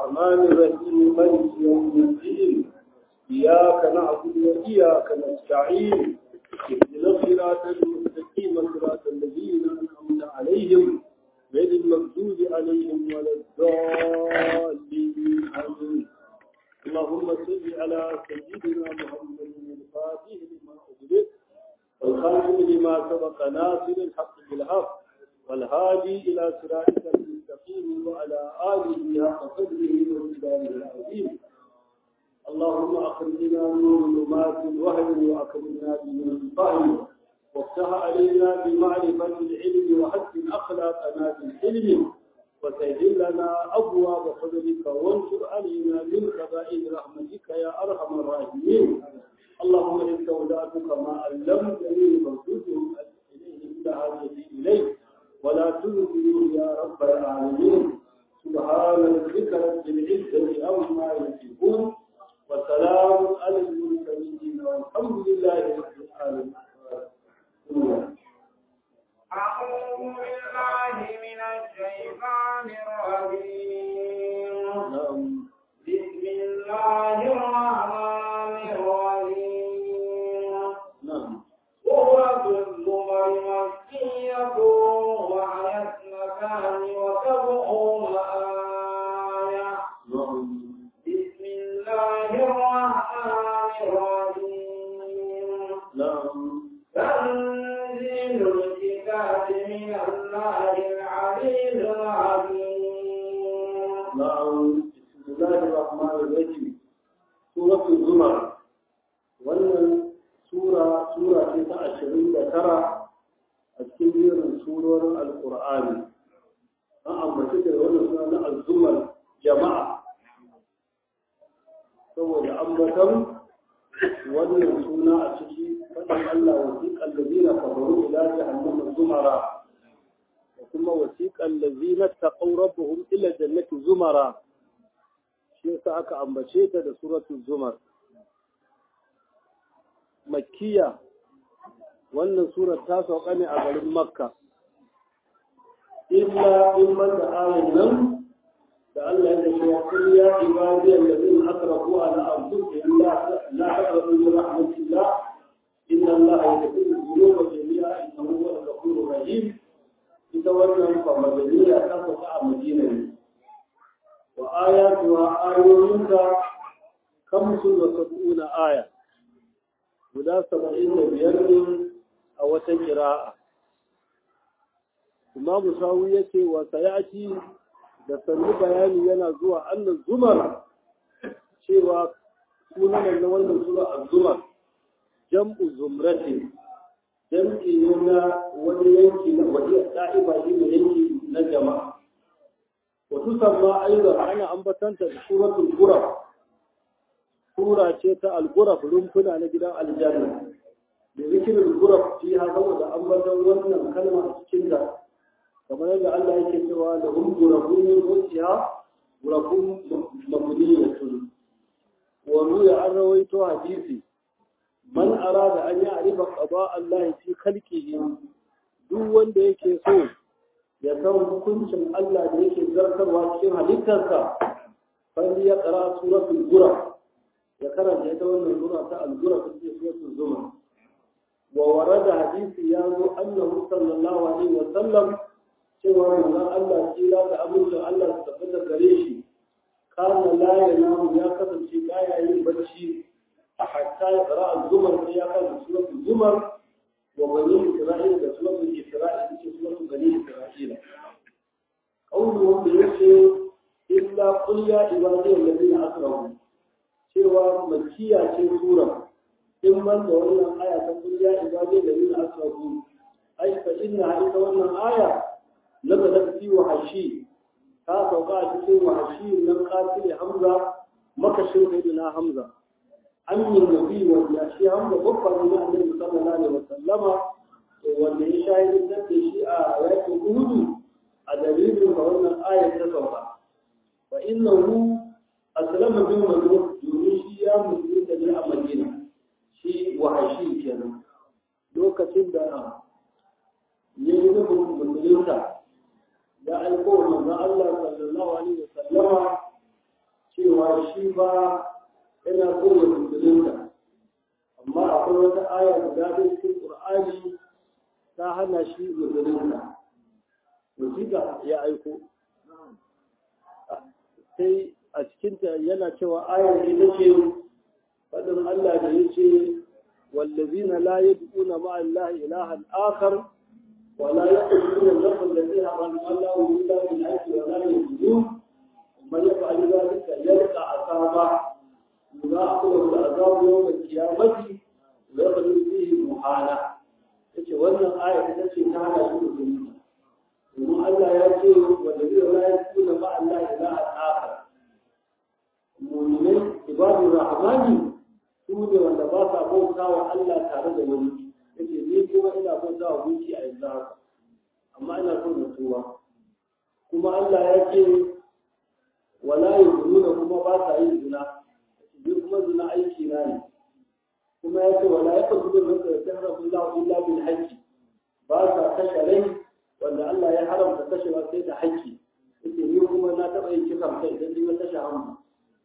الرحمن الرحيم مالك يوم الدين إياك نعبد وإياك نستعين اهدنا الصراط المستقيم صراط الذين أنعمت عليهم غير المغضوب عليهم ولا الضالين آمين اللهم صل على سيدنا محمد الفاتح لما أغلق والخاتم لما سبق ناصر الحق بالحق والهادي إلى صراطك المستقيم وعلى آله حق قدره ومقداره العظيم اللهم أخرجنا من ظلمات الوهم وأكرمنا بنور الفهم وافتح علينا بمعرفة العلم وحسن أخلاقنا بالحلم وسهل لنا أبواب فضلك وانشر علينا من خزائن رحمتك يا أرحم الراحمين اللهم إن استودعتك ما علمتني فارشده إليه إلى حاجتي إليه ولا تنزلوا يا رب العالمين سبحان ربك رب العزة عما يصفون وسلام على المرسلين والحمد لله رب العالمين أعوذ بالله من الشيطان الرجيم نعم بسم الله الرحمن الرحيم نعم سورة الزمر مكية وهي اثنتان وسبعون آية نعم بسم الله الرحمن الرحيم نعم تنزيل الكتاب من الله العزيز العليم نعم بسم الله الرحمن الرحيم سورة الزمر wannan sura sura ce ta ashirin da tara a cikin jerin surorin alkur'ani an ambaci da wannan suna na azumar jama'a saboda ambatan wannan suna a ciki faɗin Allah wasiƙan lazina kafaru ila jahannama zumara da kuma wasiƙan lazina taqaw rabbuhum ila jannati zumara shi yasa aka ambace ta da suratul zumar makkiya wannan surar ta sauka ne a garin makka illa in man da ayin nan da Allah ya ce ya kullu ya ibadi alladhina asrafu ala anfusihim la la taqrabu min rahmatillah inna Allah yaghfiru dhunuba jami'a innahu huwal ghafurur rahim ita wannan fa madaniya ta sauka a Madina ne wa ayatuha ayoyinka kamsun wa sab'una aya guda saba'in da biyar ne a wata kira'a. Imamu Sawu ya ce wa sayati da sannu bayani yana zuwa annan zumar cewa sunan na wannan zuwa a zumar jam'u zumrati jam'i ne na wani yanki na wani ɗa'iba shi ne yanki na jama'a. Wasu samma aiza ana ambatanta da suratul gurab sura ce ta al-guraf rumfuna na gidan aljanna da zikirin guraf fi ha saboda ambaton wannan kalma a cikin ta kamar yadda Allah yake cewa da hum gurafun min rusiya gurafun mabniyatun wa ruya an rawaito hadisi man arada an ya'rifa qada Allah fi khalqihi duk wanda yake so ya san hukuncin Allah da yake zartarwa cikin halittarsa fa ya qara suratul guraf ya karanta ita wannan sura ta al-gura ta ce suratul zumar wa warada hadisi ya zo annahu sallallahu alaihi wa sallam cewa manzon Allah kira da amincin Allah su tabbata gare shi kana la yanamu ya kasance baya yin bacci hatta ya qara al-zumar sai ya karanta suratul zumar wa bani isra'ila da suratul isra'ila ce suratul bani isra'ila qawluhu bi yace illa qul ya ibadiy alladhina asrafu cewa makiya ce sura in man da wannan aya ta kuliya ibadai da yin asrafu ai fa inna ita wannan aya nazalat fi wahashi ta sauka a cikin wahashi nan qatil hamza makashin sayyidina hamza amin nabi wanda shi hamza babban ne annabi sallallahu alaihi wasallama wanda ya shahidin da shi a yakin uhudu a dalilin da wannan aya ta sauka fa innahu aslama bin madruk domin shi ya mutu da ne a madina shi wahashi kenan lokacin da ya yi nufin musulunta ya aiko wa manzon Allah sallallahu alaihi wa sallama cewa shi ba yana so ya musulunta amma akwai wata aya guda ɗaya cikin ƙur'ani ta hana shi musulunta wasiƙa ya aiko sai a cikinta yana cewa ayar ita ce faɗin Allah da ya ce wallazina la yad'una ma'a Allah ilahan akhar wa la yaqtuluna an-nafs allati harrama Allah illa bil haqqi wa la yuzun man yaf'al dhalika yalqa asaba yudha'u lahu al-'adhab yawm al-qiyamati wa yaqulu fihi muhana yace wannan aya ita ce ta hana shi musulunci domin Allah ya ce wallazina la yad'una ma'a Allah ilahan akhar mu'minai ibadur rahmani su ne wanda ba sa bauta wa Allah tare da wani yake ni kuma ina bauta wa gunki a yanzu haka amma ina son na tuba kuma Allah ya ce wala yuzuna kuma ba sa yin zina ni kuma zina aiki na ne kuma ya ce wala yaqtulu nafsa yahramu Allah illa bil haqqi ba sa kashe rai wanda Allah ya haramta kashewa sai da haƙƙi yake ni kuma na taɓa yin kisan kai idan ni na kashe hannu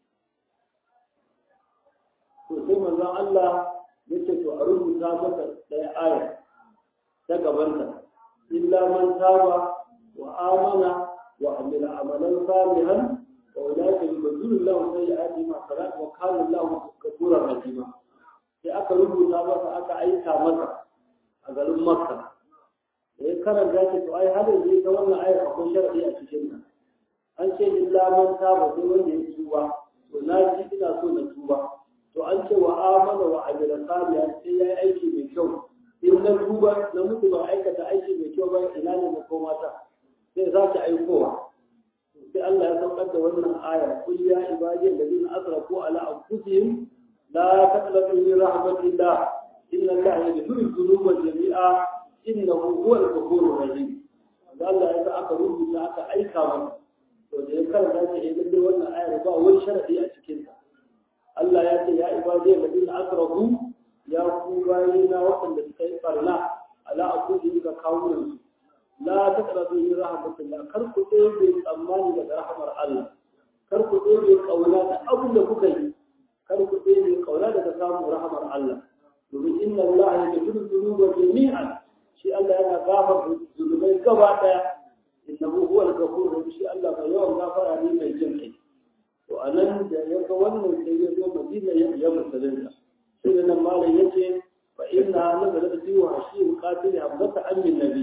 to sai manzon Allah ya ce to a rubuta masa ɗaya aya ta gabanta illa man taba wa amana wa amila amalan salihan wa ulaka yubaddilu Allahu sayyi'ati ma salat wa kana Allahu ghafurur rahima sai aka rubuta masa aka aika masa a garin Makka da ya karanta ce to ai har yanzu ta wannan ayar akwai sharadi a cikin nan an ce illa man taba sai wanda ya tuba to na ji ina so na tuba to an ce wa amana wa amila salihan sai yayi aiki mai kyau in na duba na mutu ba aikata aiki mai kyau ba ina ne na koma ta sai za ta aikowa sai Allah ya saukar da wannan aya kul ya ibadi alladhina asrafu ala anfusihim la taqnatu min rahmatillah inna allaha yaghfiru dhunuba jami'a innahu huwal ghafurur rahim Allah ya sa aka rubuta aka aika mana to da ya karanta shi idan dai wannan ayar ba wani sharadi a cikin ta Allah ya ce ya ibadi alladhina asrafu ya ku bayina waɗanda suka yi barna ala akudi ga kawunan su la taqrabu min rahmatillah kar ku ɗebe tsammani daga rahmar Allah kar ku ɗebe kauna da abin da kuka yi kar ku ɗebe kauna daga samun rahmar Allah domin inna Allah ya gafiru dhunuba jami'an shi Allah yana gafar zunubai gaba daya innahu huwal ghafur shi Allah mai yawan gafara ne mai jin kai to anan da ya ga wannan sai ya zo Madina ya ya musulunta sai da nan malam yace fa inna nazalat fi wahshi qatil hamzata amin nabi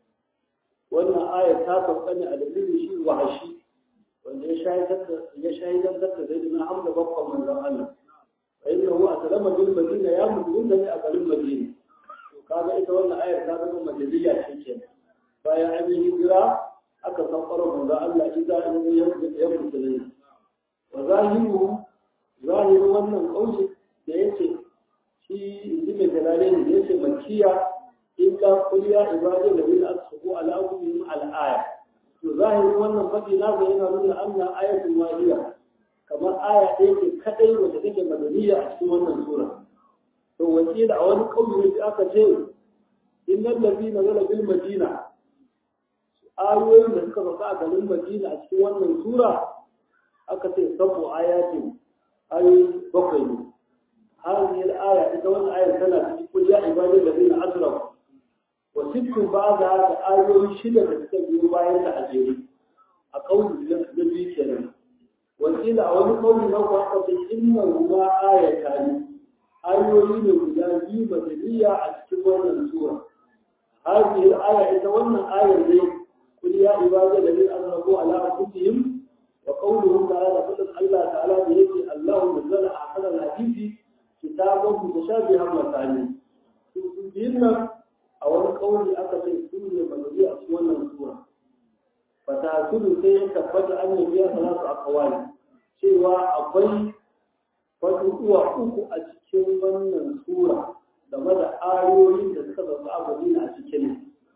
wannan aya ta sauka ne a dalilin shi wahshi wanda ya shahidar da ya shahidar da zaidina hamza babban manzon Allah fa innahu aslama bil madina ya musulunta ne a garin Madina kaga ita wannan ayar ta zama majaliya ce ke bayan an yi hijira aka san ƙwarar manzo Allah idza an yi ya musulmi wa zahiru zahiru wannan kauce da yace shi inji mai dalale ne yace makiya in ka kulliya ibadu da bil asbu ala ummi al aya to zahiru wannan fadi na ga yana nuna anna ayatul wahiya kamar aya ɗaya ce kadai wacce take madaniya a cikin wannan sura to wakila a wani kauye da aka ce innal ladina zala bil madina ayoyin da suka sauka a garin madina a cikin wannan sura aka ce sabu ayatin ayoyi bakwai ne hadhihi al-aya ita wannan ayar tana cikin kul ya ibadal ladina asrafu wa sittu ba'da da ayoyi shida da suka biyo bayan ta a jere a kauli na biyu kenan wakila a wani kauli na ku aka ce inna ma ayatan ayoyi ne guda biyu madaniya a cikin wannan sura هذه الآية يتولى آية زي قل يا عبادي الذين أسرفوا على أنفسهم وقوله تعالى فضل الله تعالى بيده الله نزل أحسن الحديث كتابا متشابها مثاني بينا أو القول أكثر سورة مدنية أسوانا السورة فتأكد سيئة تفضل أن فيها ثلاث أقوال سوى أقوي فتوى أكو أتكين من السورة game da ayoyin da suka zama a Madina a cikin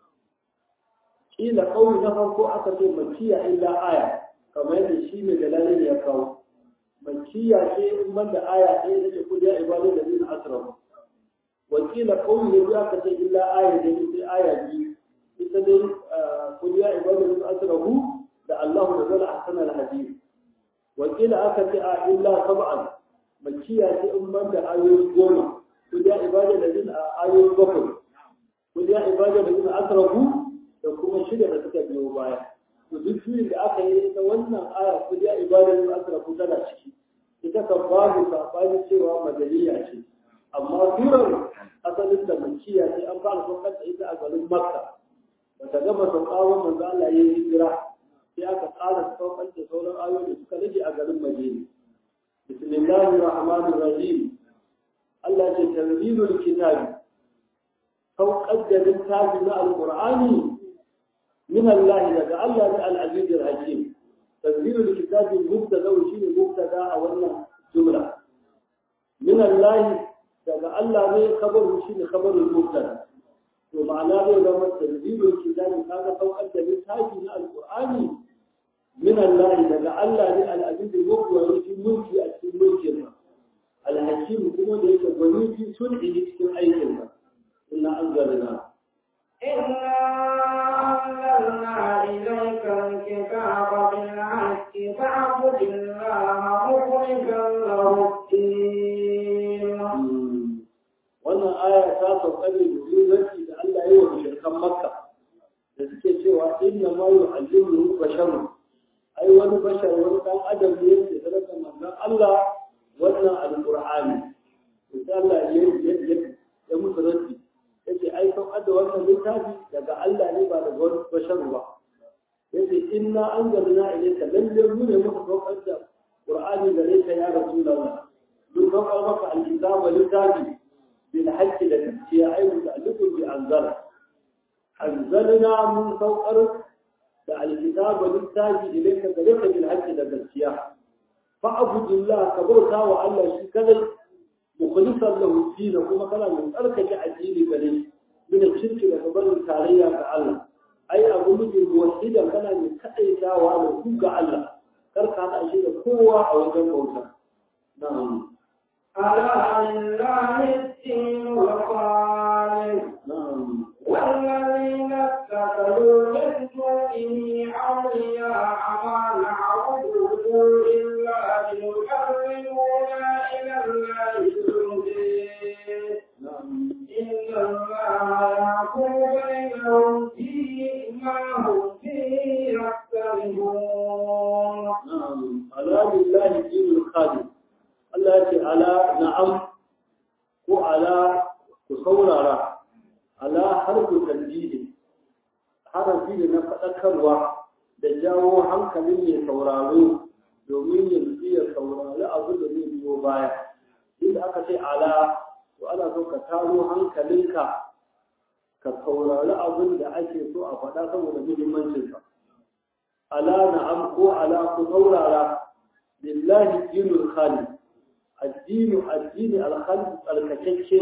kila kauli na farko aka ce makiya illa aya kamar yadda shi mai dalalin ya kawo makiya ce in ban da aya ɗaya da ke kudi ya ibadu da zina asrafu wakila kauli ne aka ce illa aya da sai aya biyu ita dai kudi ya ibadu da zina asrafu da Allah da zala ahsan al-hadith wakila wakila aka ce a illa sab'an makiya ce in ban da ayoyi goma ku ya ibada da jin a ayoyi bakwai ku ya ibada da jin asrafu da kuma shida da suka biyo baya to duk shirin da aka yi ta wannan aya ku ya ibada da jin asrafu tana ciki ita kan babu sabani cewa madaniya ce amma surar asalin da makiya ce an fara saukar da ita a garin makka bata gama saukawan manzo Allah ya yi hijira sai aka ƙara saukar da sauran ayoyi da suka rage a garin Madina bismillahir rahmanir rahim Allah ce tanzilul kitabi saukar da littafi na alqur'ani min Allah daga Allah ne al-aziz al-hakim tanzilul kitabi mubtada shine mubtada a wannan jumla min Allah daga Allah ne khabaru shine khabarul mubtada to ma'ana zai zama tanzilul kitabi kaga saukar da littafi na alqur'ani min Allah daga Allah ne al-aziz al-mubdi fi mulki a cikin mulkin sa al-hakim kuma da yake gwani fi sulhi cikin aikin sa inna anzalna إنا أنزلنا إليك الكتاب بالحق فاعبد الله مخلصا له الدين wannan aya ta sauka ne da zurfi da Allah ya yi wa mushrikan Makka da suke cewa inna ma yu'allimu basharun ai wani bashar wani dan adam ne yake sadaka manzon Allah wannan alqur'ani to Allah ya ya ya musu raddi yace ai san adda wannan littafi daga Allah ne ba daga wani bashar ba yace inna anzalna ilayka lalle mu ne muka saukar da qur'ani gare ka ya rasulullah mun saukar maka alkitaba littafi bil haqqi da gaskiya ai muta'alliqun bi anzala anzalna mun saukar da alkitaba littafi ilayka gare ka bil haqqi da gaskiya fa abudullah ka bauta wa Allah shi kadai mukhlisan lahu din kuma kana mai tsarkake addini gare shi min shirki da barin tarayya ga Allah ai abu miji muwahhidan kana mai kadaitawa da ku ga Allah kar ka hada shi da kowa a wajen bauta na'am ألا لله الدين الخالص na'am والذين اتخذوا من دونه أولياء ما نعبدهم إلا ليقربونا إلى الله زلفى na'am إن الله يحكم بينهم فيما هم فيه يختلفون na'am ala lillahi dinul khalis Allah ya ce ala na'am ko ala ku saurara ala harfu tanjidi harafi da na faɗakarwa da jawo hankalin mai sauraro domin ya nutsu ya saurari abin da zai biyo baya inda aka ce ala to ana so ka taro hankalinka ka saurari abin da ake so a faɗa saboda muhimmancinsa ala na'am ko ala ku saurara lillahi dinul khalis addinu addini alkhalis tsarkakecce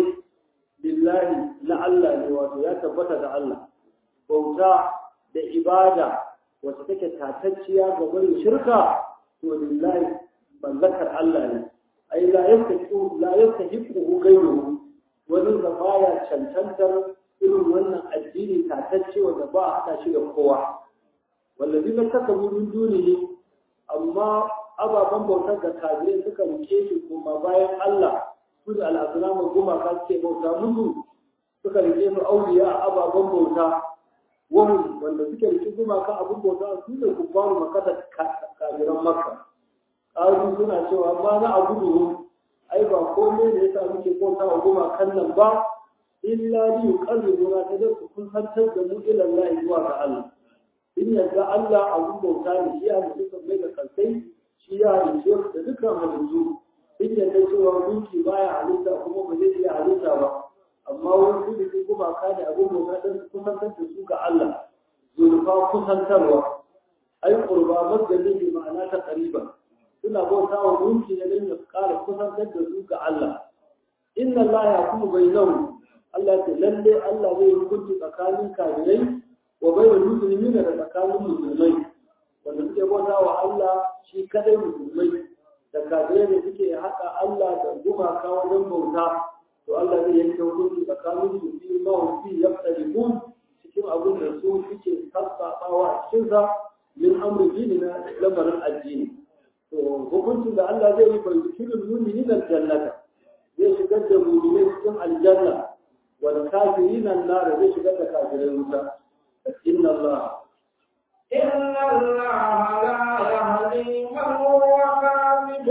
lillahi na Allah ne wato ya tabbata da Allah bauta da ibada wacce take tatacciya ga barin shirka to lillahi mallakar Allah ne ai la yastahiqu la yastahiqu ghayruhu wani da baya cancantar irin wannan addini tatacce wanda ba a haɗa shi da kowa wallazi na kasa min dunihi amma ababen bautar da kafirai suka rike shi kuma bayan Allah su da al'azramu gumaka suke bauta musu suka rike su auliya a ababen bauta wani wanda suke rike gumaka abin bauta su ne kubbaru makata kafiran makka ƙaru suna cewa ma na abudu ai ba komai da yasa muke bauta wa gumakan nan ba illa li yuqarribuna ta da kun hantar da mu ila Allah zuwa ga Allah in yadda Allah abun bauta ne shi ya mutu mai da kalsai shi ya halice da dukkan halittu in yadda cewa gunki baya halitta kuma ba zai iya halitta ba amma wani su da kuma ka ne abun bauta don kusantar da su ga Allah zurfa kusantarwa ai qurba madalin bi ma'ana ta qariban suna bauta wa gunki ne don ya kara kusantar da su ga Allah inna Allah ya kuma bainahu Allah ta lalle Allah zai hukunci tsakanin kafirai wa bainal muslimin da tsakanin musulmai wanda suke bauta wa Allah shi kadai musulmai da kafirai da suke haɗa Allah da gumaka wajen bauta to Allah zai yanke hukunci tsakanin su fi ma fi yaqtalifun cikin abin da su suke sassaɓawa a cikin sa min amri dini na lamarin addini to hukuncin da Allah zai yi fa yudkhilul mu'minina aljannata zai shigar da mu'minai cikin aljanna wal kafirina an-nar zai shigar da kafirai wuta inna Allah إن الله لا يهدي من هو كاذب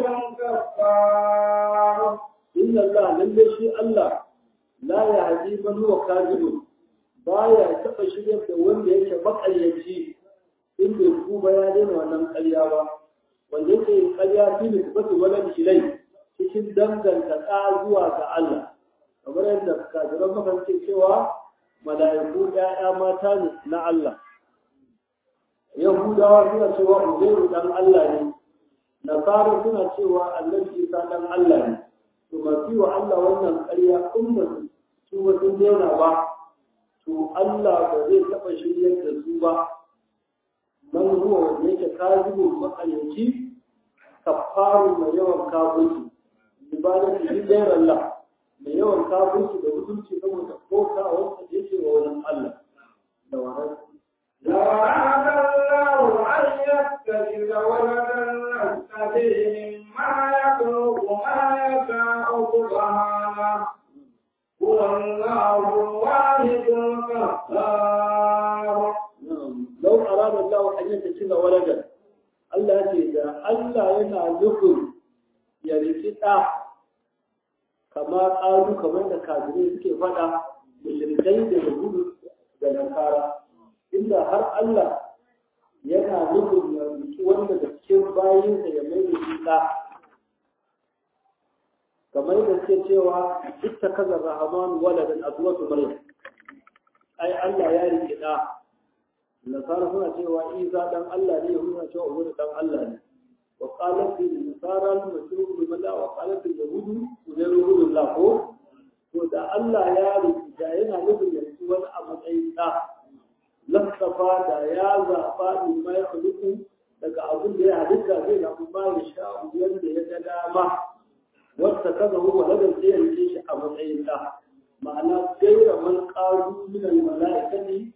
كفار inna Allah lalle shi Allah la yahdi man huwa kadhib baya taba shigar da wanda yake makaryaci in bai tuba ya daina wannan ƙarya ba wanda yake yin ƙarya fi ne tabbata wani ilai cikin danganta ɗa zuwa ga Allah kamar yadda kafiran makarci cewa mala'iku ‘ya'ya mata ne na Allah Yahudawa suna cewa Uzairu dan Allah ne Nasara suna cewa Annabi Isa dan Allah ne to masu wa Allah wannan ƙarya in ba su ba sun daina ba to Allah ba zai taɓa shiryar da su ba man huwa wanda yake kazibun makaryaci kafaru mai yawan kafirci ibadatu bi ghayr Allah mai yawan kafirci da mutunci saboda koka wanda yake wa wani Allah da wahar لو أراد الله أن يتخذ ولدا لاستفيه مما يخلق ما يشاء سبحانه هو الله الواحد القهار لو أراد الله أن يتخذ ولدا Allah ya ce da Allah yana nufin ya riki ɗa kamar ƙaru kamar da kafirai suke faɗa da shirkai da yahudu da nasara inda har Allah yana nufin ya riki wanda da cikin bayinsa ya mai da shi ɗa kamar da suke cewa duk ta kaza rahaman waladan azwatu maryam ai Allah ya riki ɗa nasara suna cewa isa dan Allah ne yahudu suna cewa umaru dan Allah ne wa qalat bil nasara al masih ibn Allah wa qalat al yahudu uzairu ibn Allah ko to da Allah ya rubuta yana nufin ya ci wani a matsayin da lasafa da ya zaba ni mai khuluqu daga abin da ya halitta zai na kuma ya sha wanda ya ga dama wata kaza huwa ladan sai ya rike shi a matsayin da ma'ana gaira man qalu min al malaikati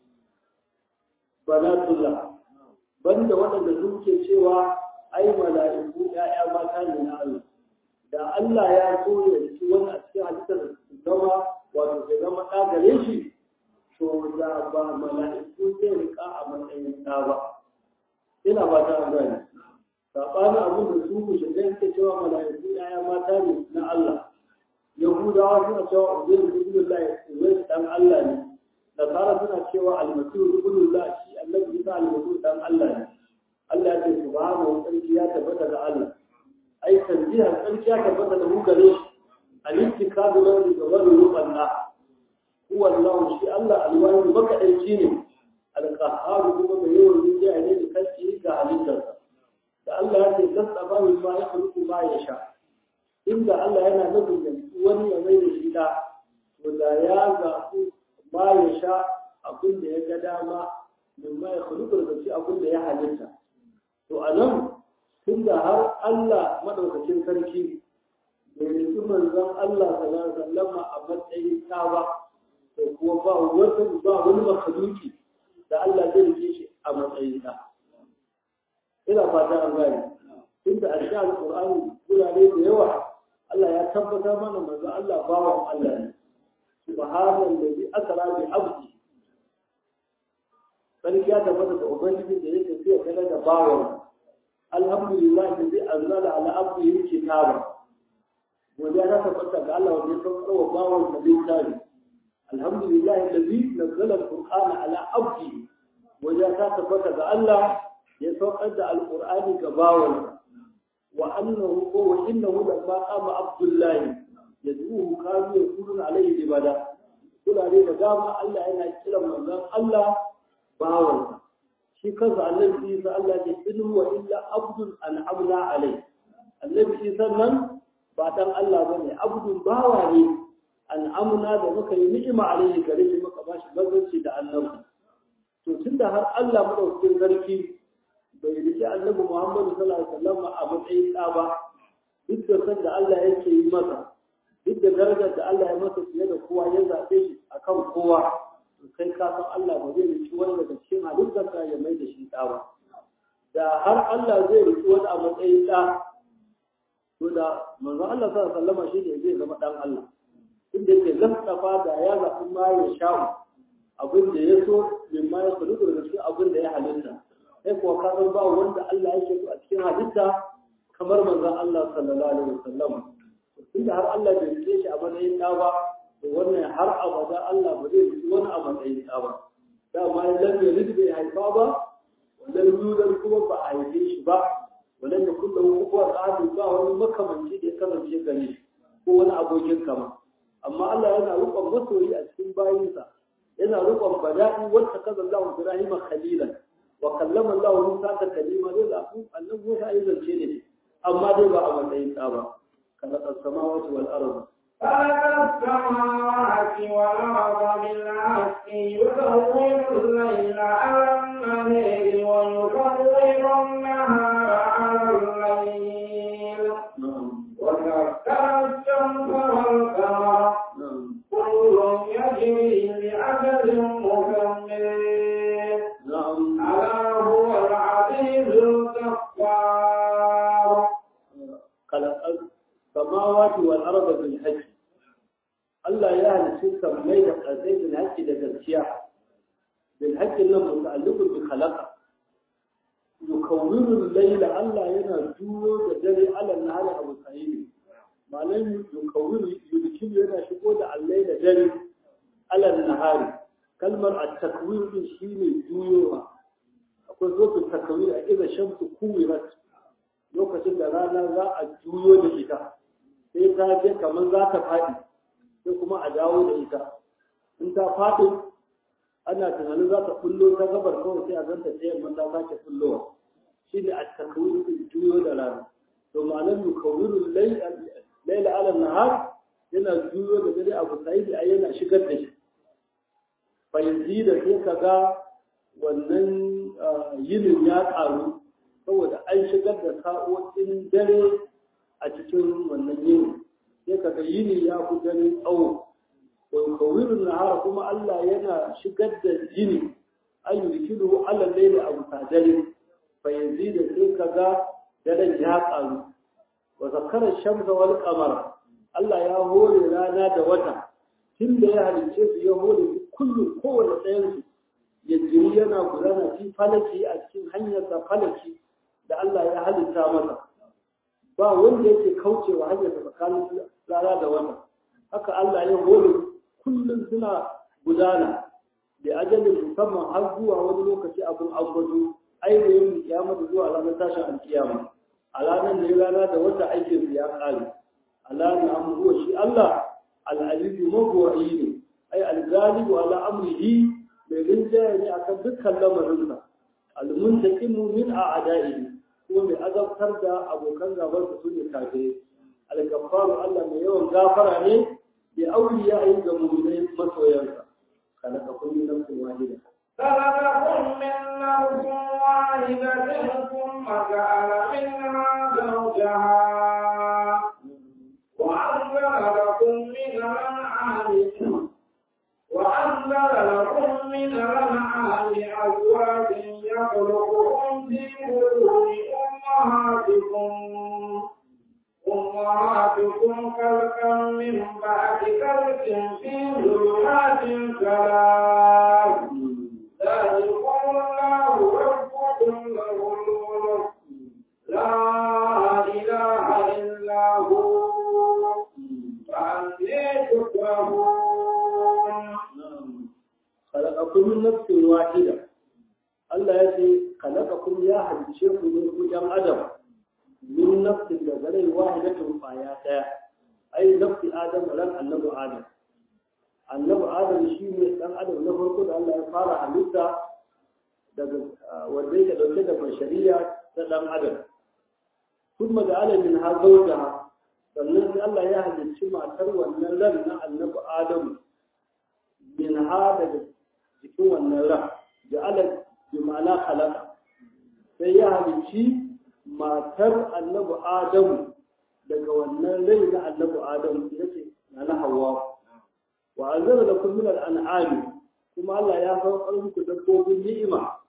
banatullah banda waɗanda suke cewa ai mala'iku ƴaƴa mata ne na Allah da Allah ya so ya ci wani a cikin halittar da su zama wato ya zama ɗa gare shi to da ba mala'iku zai rika a matsayin ɗa ba ina ba ta gani saɓanin abin da su ku shiga suke cewa mala'iku ƴaƴa mata ne na Allah yahudawa suna cewa ubangiji ibnullahi ubangiji dan Allah ne nasara suna cewa almasihu ibnullah shi annabi isa almasihu dan Allah ne Allah ya ce subhanahu sarki ya tabbata ga Allah ai tanziha sarki ya tabbata da mu gare shi al-ittikadu lahu da wani rubanna huwa Allah shi Allah alwani makadaici ne al-qahhar kuma mai yawan rijiya ne da kanci ga halittarsa da Allah ya ce tasaba min ma yakhluqu ma yasha inda Allah yana nufin da wani ya mai da shi da to da ya zaɓi ma ya sha abin da ya ga dama min ma ya khuluqu da shi abin da ya halitta to a nan tunda har Allah madaukakin sarki bai nufi manzon Allah sallallahu alaihi wasallam a matsayin ta ba to kuma ba wata ba wani makhluki da Allah zai rike shi a matsayin ta ina fata an gane tunda a cikin alqur'ani gurare da yawa Allah ya tabbatar mana manzon Allah bawan Allah ne subhanallazi asra bi abdi sarki ya tabbata da ubangiji da yake fiye kana da bawon alhamdulillah da zai anzala ala abdihi kitaba godiya ta tabbata ga Allah wanda ya saukar wa bawon da littafi alhamdulillah alladhi nazzala alqur'ana ala abdihi godiya ta tabbata ga Allah ya saukar da alqur'ani ga bawon wa annahu wa innahu lamma qama abdullahi yad'uhu kanu yakununa alayhi ibada kulare da dama Allah yana kiran manzon Allah bawansa shi kansa annabi Isa Allah ya in huwa illa abdun an'amna alai annabi Isa nan ba dan Allah bane abdun bawa ne an'amna da muka yi ni'ima alai gare shi muka bashi bazanci da annabi to tunda har Allah madaukakin sarki bai rike annabi Muhammad sallallahu alaihi wasallam a matsayin ɗa ba duk da san da Allah yake yi masa duk da darajar da Allah ya masa fiye da kowa ya zaɓe shi akan kowa kai ka san Allah ba zai riki wani daga cikin halittarsa ya mai da shi ɗa ba da har Allah zai riki wani a matsayin ɗa to da manzon Allah sallallahu alaihi wasallam shi ne zai zama ɗan Allah inda yake zastafa da ya zaɓi ma ya sha'u abin da ya so min ma ya kudu daga cikin abin da ya halitta sai kuwa ka san ba wanda Allah yake so a cikin halitta kamar manzon Allah sallallahu alaihi wasallam tunda har Allah bai rike shi a matsayin ɗa ba to wannan har abada Allah ba zai rike wani a matsayin ɗa ba dama ya lam yalid bai haifa ba wannan yudar kuma ba a haife shi ba wannan da kullum kuwa tsari ba wani makamanci da ya kasance gare shi ko wani abokin kama amma Allah yana rukon masoyi a cikin bayinsa yana rukon bada'i wacce kaza Allah Ibrahim khalilan wa kallama Allah Musa ta kalima dai da ku Allah Musa ya zance ne amma dai ba a matsayin ɗa ba kana as-samawati wal ardh خلق السماوات والأرض بالحق يكور الليل على النهار ويكور النهار على الليل وسخر الشمس والقمر كل يجري لأجل مسمى ألا هو العزيز الغفار خلق السماوات والأرض بالحق Allah ya halitta sammai da ƙasai bil haƙƙi da gaskiya bil haƙƙin nan muta'alliqun bi khalaqa yukawwiru al-layla Allah yana juyo da dare ala nahari abu sahibi malam yukawwiru yudkilu yana shigo da al-layla dare ala nahari kalmar at-takwir din shine juyowa akwai zoto takwir a idan shamsu kuwirat lokacin da rana za a juyo da ita sai ta je kamar za ta faɗi sai kuma a dawo da ita in ta faɗi ana tunanin za ta kullo ta gabar kawai sai a zanta ta yamma ta sake kullowa shi ne a takawir din juyo da rana to ma'anar yukawiru laila ala nahar yana juyo da dare abu sai da yana shigar da shi fa yanzu da sai ka ga wannan yinin ya ƙaru saboda an shigar da sa'o'in dare a cikin wannan yini sai ka ga yini ya fi dare tsawo wa kawirin nahara kuma Allah yana shigar da yini an yi rikidu Allah laili abu ta dare fa yanzu da sai ka ga daren ya ƙaru wa zakarar shamsa wal qamara Allah ya hore rana da wata tun da ya halicce su ya hore kullum kowane ɗayan su ya jiri yana gudana fi falaki a cikin hanyarsa falaki da Allah ya halitta masa ba wanda yake kaucewa hanyar tsakanin rana da wata haka Allah ya hore kullum suna gudana da ajalin musamman har zuwa wani lokaci abin ambato ainihin kiyama da zuwa ranar tashin alkiyama a ranar da rana da wata aikin su ya kare ala na amruwa shi Allah al'alibu magwayi ne ai al-galibu ala amrihi mai rinjaye ne akan dukkan lamarinsa al-muntaqimu min a'da'ihi kuma mai azabtar da abokan gabar su ne kafirai al-gaffaru Allah mai yawan gafara ne bi auliya ayi ga mu'minai masoyansa kana ka kun nafsin wahida خلقكم من نفس واحدة ثم جعل منها زوجها وأنزل لكم من الأنعام وأنزل لكم من الأنعام أزواج يخلقكم في بطون أمهاتكم أمهاتكم خلقا من بعد خلق في ظلمات ثلاث ذلكم الله ربكم له الملك لا إله إلا هو فأني تكرهون خلقكم من نفس واحدة Allah ya ce kalakakum ya halice ku ne ku ɗan adam min nafsin da zarai wahidatun kwaya ɗaya ai nafsi adam ran annabi adam annabi adam shi ne ɗan adam na farko da Allah ya fara halitta daga wanda yake ɗauke da bashariya ta ɗan adam kuma da alamin ha zauja sannan sai Allah ya halicci matar wannan ran na annabi adam min ha daga jikin wannan ran da Allah bi ma'ana khalaqa sai ya halicci matar annabi adamu daga wannan rai na annabi adamu ita ce na hawa wa anzala lakum min al-an'ami kuma Allah ya saukar muku dabbobin ni'ima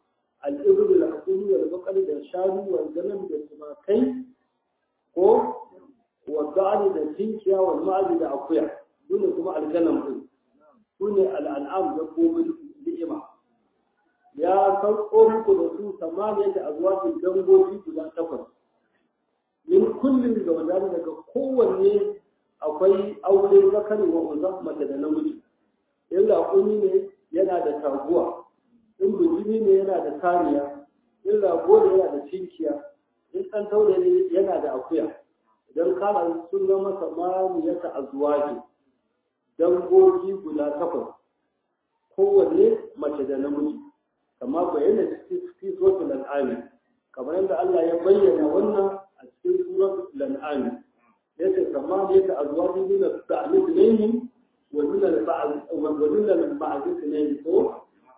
al'ibru da hakuri da bakar da shanu wa ganin da tumakai ko wa ga'ani da tinkiya wa ma'azi da akuya dole kuma alganan din su ne al'an'am da komai ni'ima ya sauko muku da su samaniya da azwajin dangogi guda takwas min kullum da wadanda daga kowanne akwai aure zakari wa unza mace da namiji in raƙumi ne yana da taguwa in bijimi ne yana da saniya in rago ne yana da cinkiya in ɗan taure ne yana da akuya idan kana sun zama samaniyata azwaji dangogi guda takwas kowanne mace da namiji kama bayyana cikin suratul al'ami kamar yadda Allah ya bayyana wannan a cikin suratul al'ami yace kama ne ta azwaji min al-ta'lid ilayhim wa min al-ba'd wa min al-ba'd ilayhim ko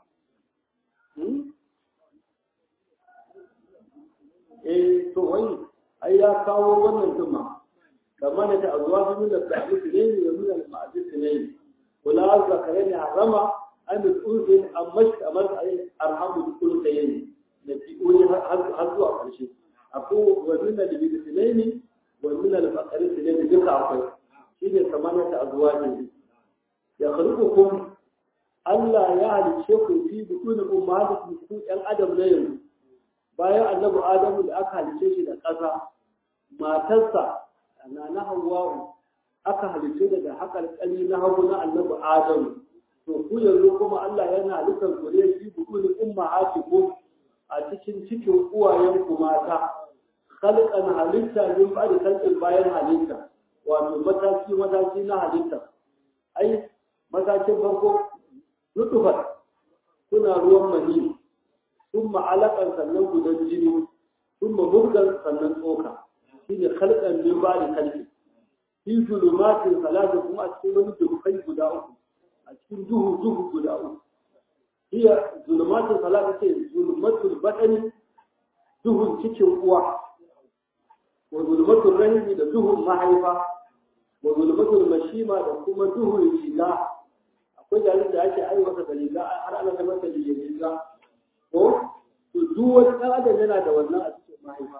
eh to wai ai ya kawo wannan tuma kama ne ta azwaji min al-ta'lid ilayhim wa min al-ba'd ilayhim wala zakarin harama an da tsurin an mashi kamar a yi arhamu da kullum da yayi da fi'o'i har zuwa ƙarshe akwai wani na da bidu sinani wani na da bakarin sinani duka akwai shi ne samaniya ta azuwa ne ya karɓi kun Allah ya halice ku fi bukuni ummahatikum ku ɗan adam na yanzu bayan annabi adamu da aka halice shi da ƙasa matarsa na na hawwa'u aka halice daga haƙarƙari na hagu na annabi adamu to ku yanzu kuma Allah yana halittar ku ne fi bukuni ummahatikum a cikin cikin uwayenku mata khalqan halitta min ba'di khalqin bayan halitta wato mataki mataki na halitta ai matakin farko nutfat kuna ruwan mani thumma alaqan sannan gudan jini thumma murgan sannan tsoka shine khalqan min ba'di khalqin fi zulumatin salatu kuma a cikin wani dukai guda uku a cikin duhu duhu guda uku hiya zulumatin salatu ce zulumatul badani duhun cikin uwa wa zulumatul rahimi da duhun mahaifa wa zulumatul mashima da kuma duhun riga akwai jarin da ake aiwata da riga har ana da masa da riga ko to duk wani ɗan adam yana da wannan a cikin mahaifa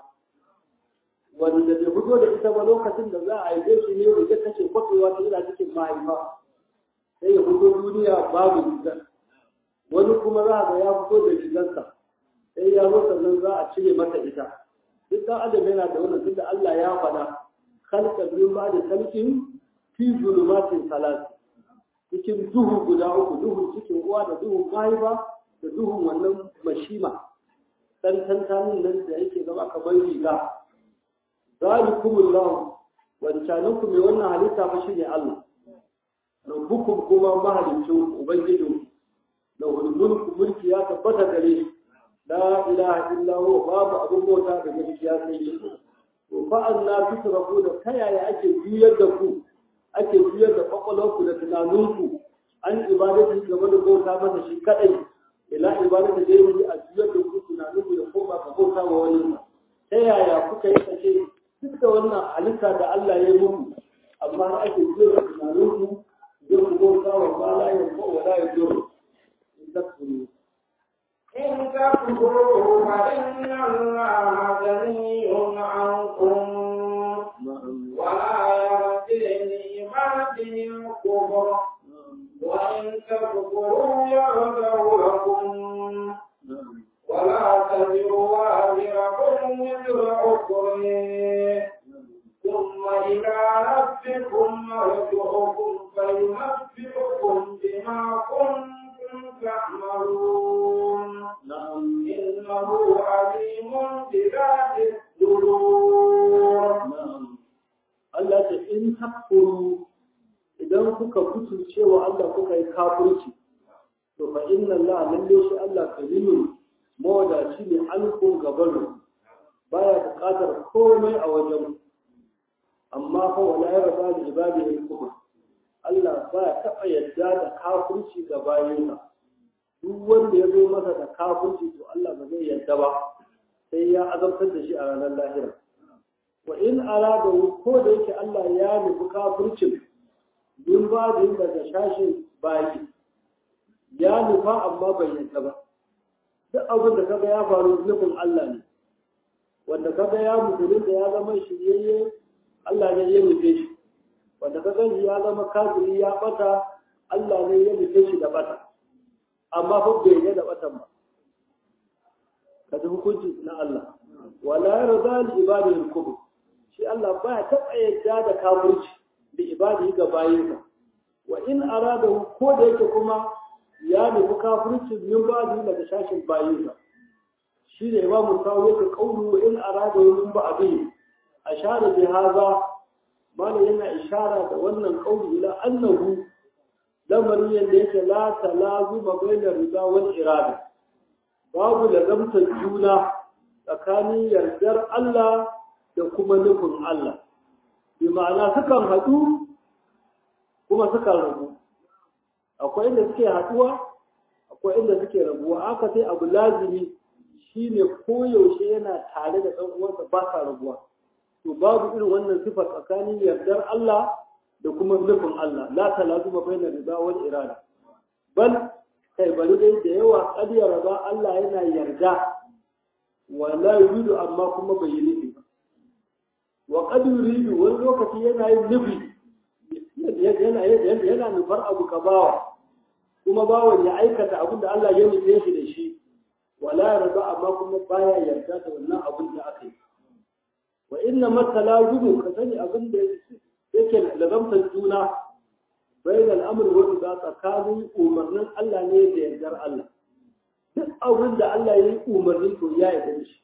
wanda bai fito da ita ba lokacin da za a haife shi ne riga take kwafewa ta yana cikin mahaifa sai ya fito duniya babu rigar wani kuma za ga ya fito da rigarsa sai ya zo sannan za a cire masa ita duk ɗan adam yana da wannan tunda Allah ya faɗa khalqa min ba'di khalqin fi zulumatin salat cikin duhu guda uku duhun cikin uwa da duhun mahaifa da duhun wannan mashima dan tantanin nan da yake zama kamar riga zalikumullahu wancaninku mai wannan halitta fa shine Allah rabbukum kuma mahalicin ubangijin da mulku mulki ya tabbata gare shi la ilaha illa huwa babu abin bauta da gaskiya sai shi to fa anna tusrafu da kayaya ake juyar da ku ake juyar da kwakwalwarku da tunaninku an ibadati game da bauta masa shi kadai ila ibadati da yi a juyar da ku tunaninku ya koma ka bauta wa wani ta yaya kuka yi kace duk da wannan halitta da Allah ya yi muku amma ake juyar da tunaninku yin bauta wa ma la yanfa wa la yadur in takfuru إن تكفروا فإن الله غني عنكم ولا يرضي لعباده الكفر وإن تكفروا يرضه لكم ولا تزر وازرة وزر أخرى ثم إلى ربكم مرجعكم فينبئكم بما كنتم تعملون na'am إنه عليم بذات الصدور na'am Allah ta in takfuru idan kuka kutu cewa Allah kuka yi kafirci to fa inna Allah lalle shi Allah karimu mawadaci ne alkun gaban baya buƙatar komai a wajen amma fa wala ya raba da ibadihi kufur Allah baya taɓa yadda da kafirci ga bayinsa duk wanda ya zo masa da kafirci to Allah ba zai yadda ba sai ya azabtar da shi a ranar lahira wa in arada ko da yake Allah ya nufi kafircin bin ba da daga shashin bayi ya nufa amma bai yadda ba duk abin da kaga ya faru nufin Allah ne wanda kaga ya musulun da ya zama shiryayye Allah ne ya nufe shi wanda kaga ya zama kafiri ya bata Allah ne ya nufe shi da bata amma fa bai ga da batan ba kada hukunci na Allah wala yarda li ibadihi al-kufr shi Allah baya taɓa yadda da kafirci da ibadihi ga bayinsa wa in arada ko da yake kuma ya nufi kafirci min ba daga shashin bayinsa shi ne imamu sawo yake kaulu wa in arada min ba abin ashara bi haza mana yana ishara da wannan kauli ila annahu lamarin yadda yake la talazu ma bainar rida wal irada babu lazamtar juna tsakanin yardar Allah da kuma nufin Allah bi ma'ana sukan haɗu kuma sukan rabu akwai inda suke haɗuwa akwai inda suke rabuwa aka sai abu lazimi shine koyaushe yana tare da ɗan uwansa ba sa rabuwa to babu irin wannan sifa tsakanin yardar Allah da kuma nufin Allah la talazuma bainar rida wal irada bal kai bari dai da yawa ƙaryar raba Allah yana yarda wa la yuridu amma kuma bai yi nufi ba wa qad yuridu wani lokaci yana yin nufi yana yana nufar abu ka bawa kuma bawan ya aikata abin da Allah ya nufe shi da shi wala yarda amma kuma baya yarda da wannan abin da aka yi wa inna matalazumu ka sani abin da yake lazamtar juna bayan al'amur wani za tsakanin umarnin Allah ne da yardar Allah duk abin da Allah ya yi umarni to ya yarda da shi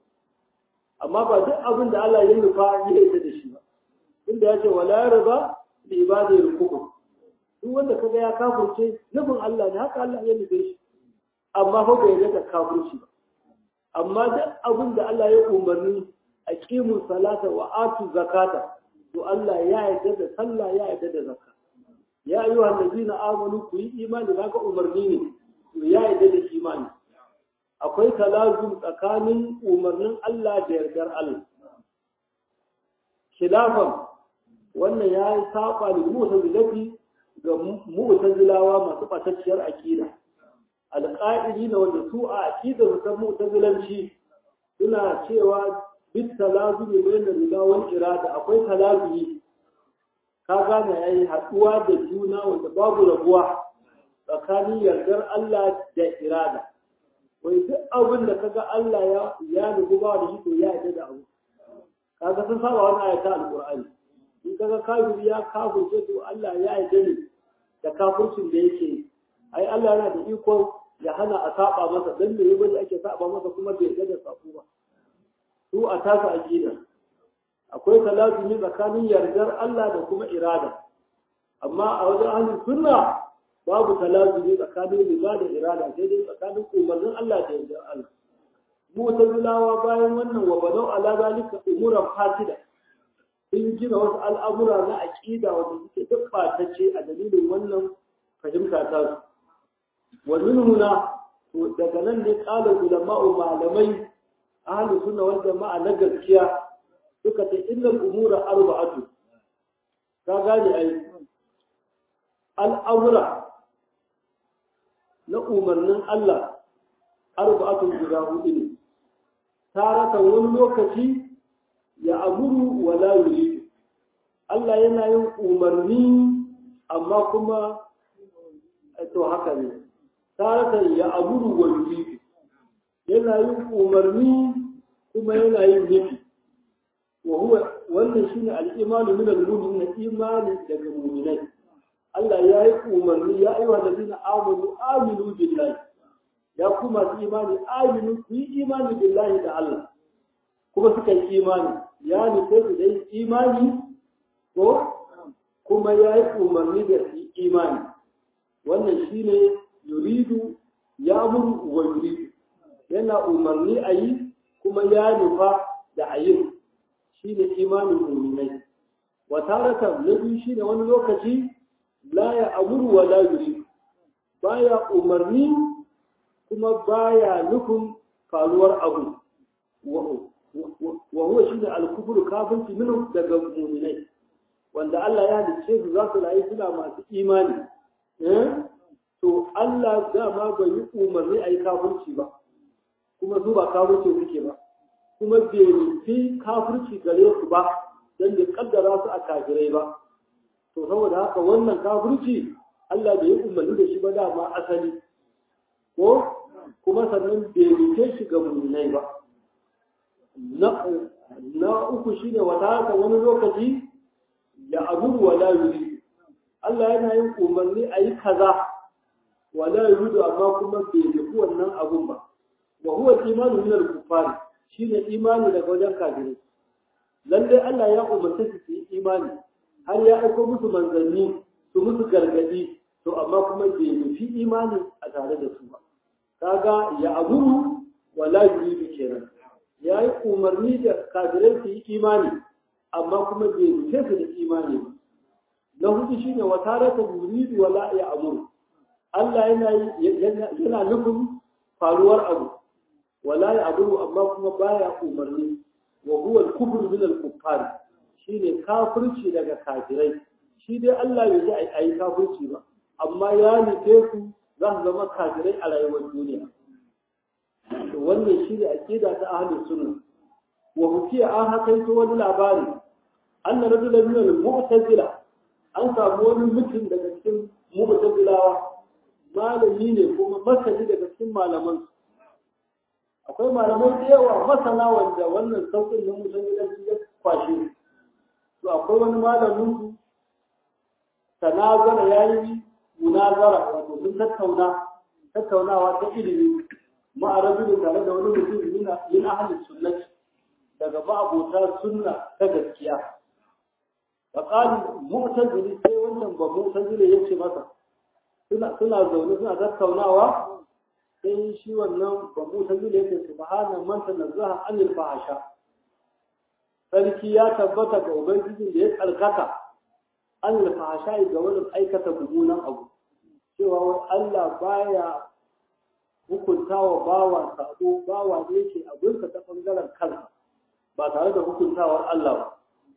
amma ba duk abin da Allah ya nufa ya yarda da shi ba inda ya ce wala yarda da ibadar kufur duk wanda kaga ya kafirce nufin Allah ne haka Allah ya nufe shi amma fa bai yarda da kafirci ba amma duk abin da Allah ya umarni aqimu salata wa atu zakata to Allah ya yarda da sallah ya yarda da zakka ya ayyuha allazina amanu ku yi imani kaga umarni ne to ya yarda da imani akwai talazum tsakanin umarnin Allah da yardar Allah khilafan wannan ya yi saba da mu'tazilati ga mu'tazilawa masu batacciyar aqida alqa'idi na wanda su a aqidar ta mu'tazilanci suna cewa bit talazumi bayan rida wal irada akwai talazumi ka gane yayi haduwa da juna wanda babu rabuwa tsakanin yardar Allah da irada wai duk abin da kaga Allah ya ya nufi ba da shi to ya yarda da abu kaga sun saba wannan ayata alqur'ani in kaga kafiri ya kafirce to Allah ya yarda ne da kafircin da yake ai Allah yana da iko ya hana a saba masa dan me yabo ake saba masa kuma bai yarda da sako ba su a tasa aqida akwai talazumi tsakanin yardar Allah da kuma irada amma a wajen ahlus sunna babu talazumi tsakanin riba da irada sai dai tsakanin umarnin Allah da yardar Allah mu'tazilawa bayan wannan wa banau ala zalika umuran fasida sun gina wasu al'amura na aqida wanda suke duk batacce a dalilin wannan fahimta ta su wa minhuna to daga nan ne qala ulama'u malamai ahlus sunna wal jama'a na gaskiya suka ce innal umura arba'atu ka gane ai al'amura na umarnin Allah arba'atu guda hudu ne tarata wani lokaci ya amuru wa la yuridu Allah yana yin umarni amma kuma to haka ne tarata ya amuru wa yuridu yana yin umarni kuma yana yin nufi wa huwa wannan shine al-imanu min al-mu'minin imani daga mu'minai Allah ya yi umarni ya ayyuha allazina amanu aminu billahi ya kuma su imani aminu ku yi imani billahi da Allah kuma suka yi imani ya nufe su dai imani ko kuma ya yi umarni da su imani wannan shine yuridu ya muru wa yuridu yana umarni a yi kuma ya nufa da a yin shi ne imanin muminai wa taratan na biyu shi ne wani lokaci la ya amuru wa la yuri baya umarni kuma baya nufin faruwar abu wa huwa shi ne alkufur kafinci minu daga muminai wanda Allah ya halicce su za su rayu suna masu imani to Allah dama bai yi umarni a yi kafirci ba kuma su ba kafirci suke ba kuma bai nufi kafirci gare su ba don da kaddara su a kafirai ba to saboda haka wannan kafirci Allah bai yi umarni da shi ba dama asali ko kuma sannan bai nufe shi ga muminai ba na uku shine wata haka wani lokaci ya abu wala yuri Allah yana yin umarni a yi kaza wala yuridu amma kuma bai nufi wannan abun ba wa huwa imanu min al-kuffar shine imani daga wajen kafirai lalle Allah ya umarta su su yi imani har ya aiko musu manzanni su musu gargadi to amma kuma bai nufi imani a tare da su ba kaga ya abu wala yuridu kenan ya yi umarni da kafirai su yi imani amma kuma bai nufe su da imani ba na hudu shine wa tarata yuridu wala ya amuru Allah yana yana nufin faruwar abu wala ya abu amma kuma baya umarni wa huwa al-kufru min al-kuffar shine kafirci daga kafirai shi dai Allah bai ji ayi kafirci ba amma ya nufe su za su zama kafirai a rayuwar duniya wannan shi ne aqida ta ahlus sunna wa hukiya an hakaito wani labari anna rajulan min al-mu'tazila an samu wani mutum daga cikin mu'tazilawa malami ne kuma masani daga cikin malaman akwai malamai da yawa masana wanda wannan sauƙin na mu'tazilanci ya kwashe to akwai wani malamin su tanazara yayi munazara wato sun tattauna tattaunawa ta ilimi ma'arabin tare da wani mutum yana yin ahalin sunnati daga ma'abota sunna ta gaskiya faƙali mu'tazili sai wannan ba mu'tazili ya ce masa suna suna zaune suna tattaunawa sai shi wannan ba mu'tazili ya ce subhana man tanazzaha anil fahasha sarki ya tabbata ga ubangijin da ya tsarkaka anil fahasha ga wani aikata mummunan abu cewa Allah baya hukunta wa bawa sabo bawa ne yake abinsa ta bangaren kansa ba tare da hukuntawar Allah ba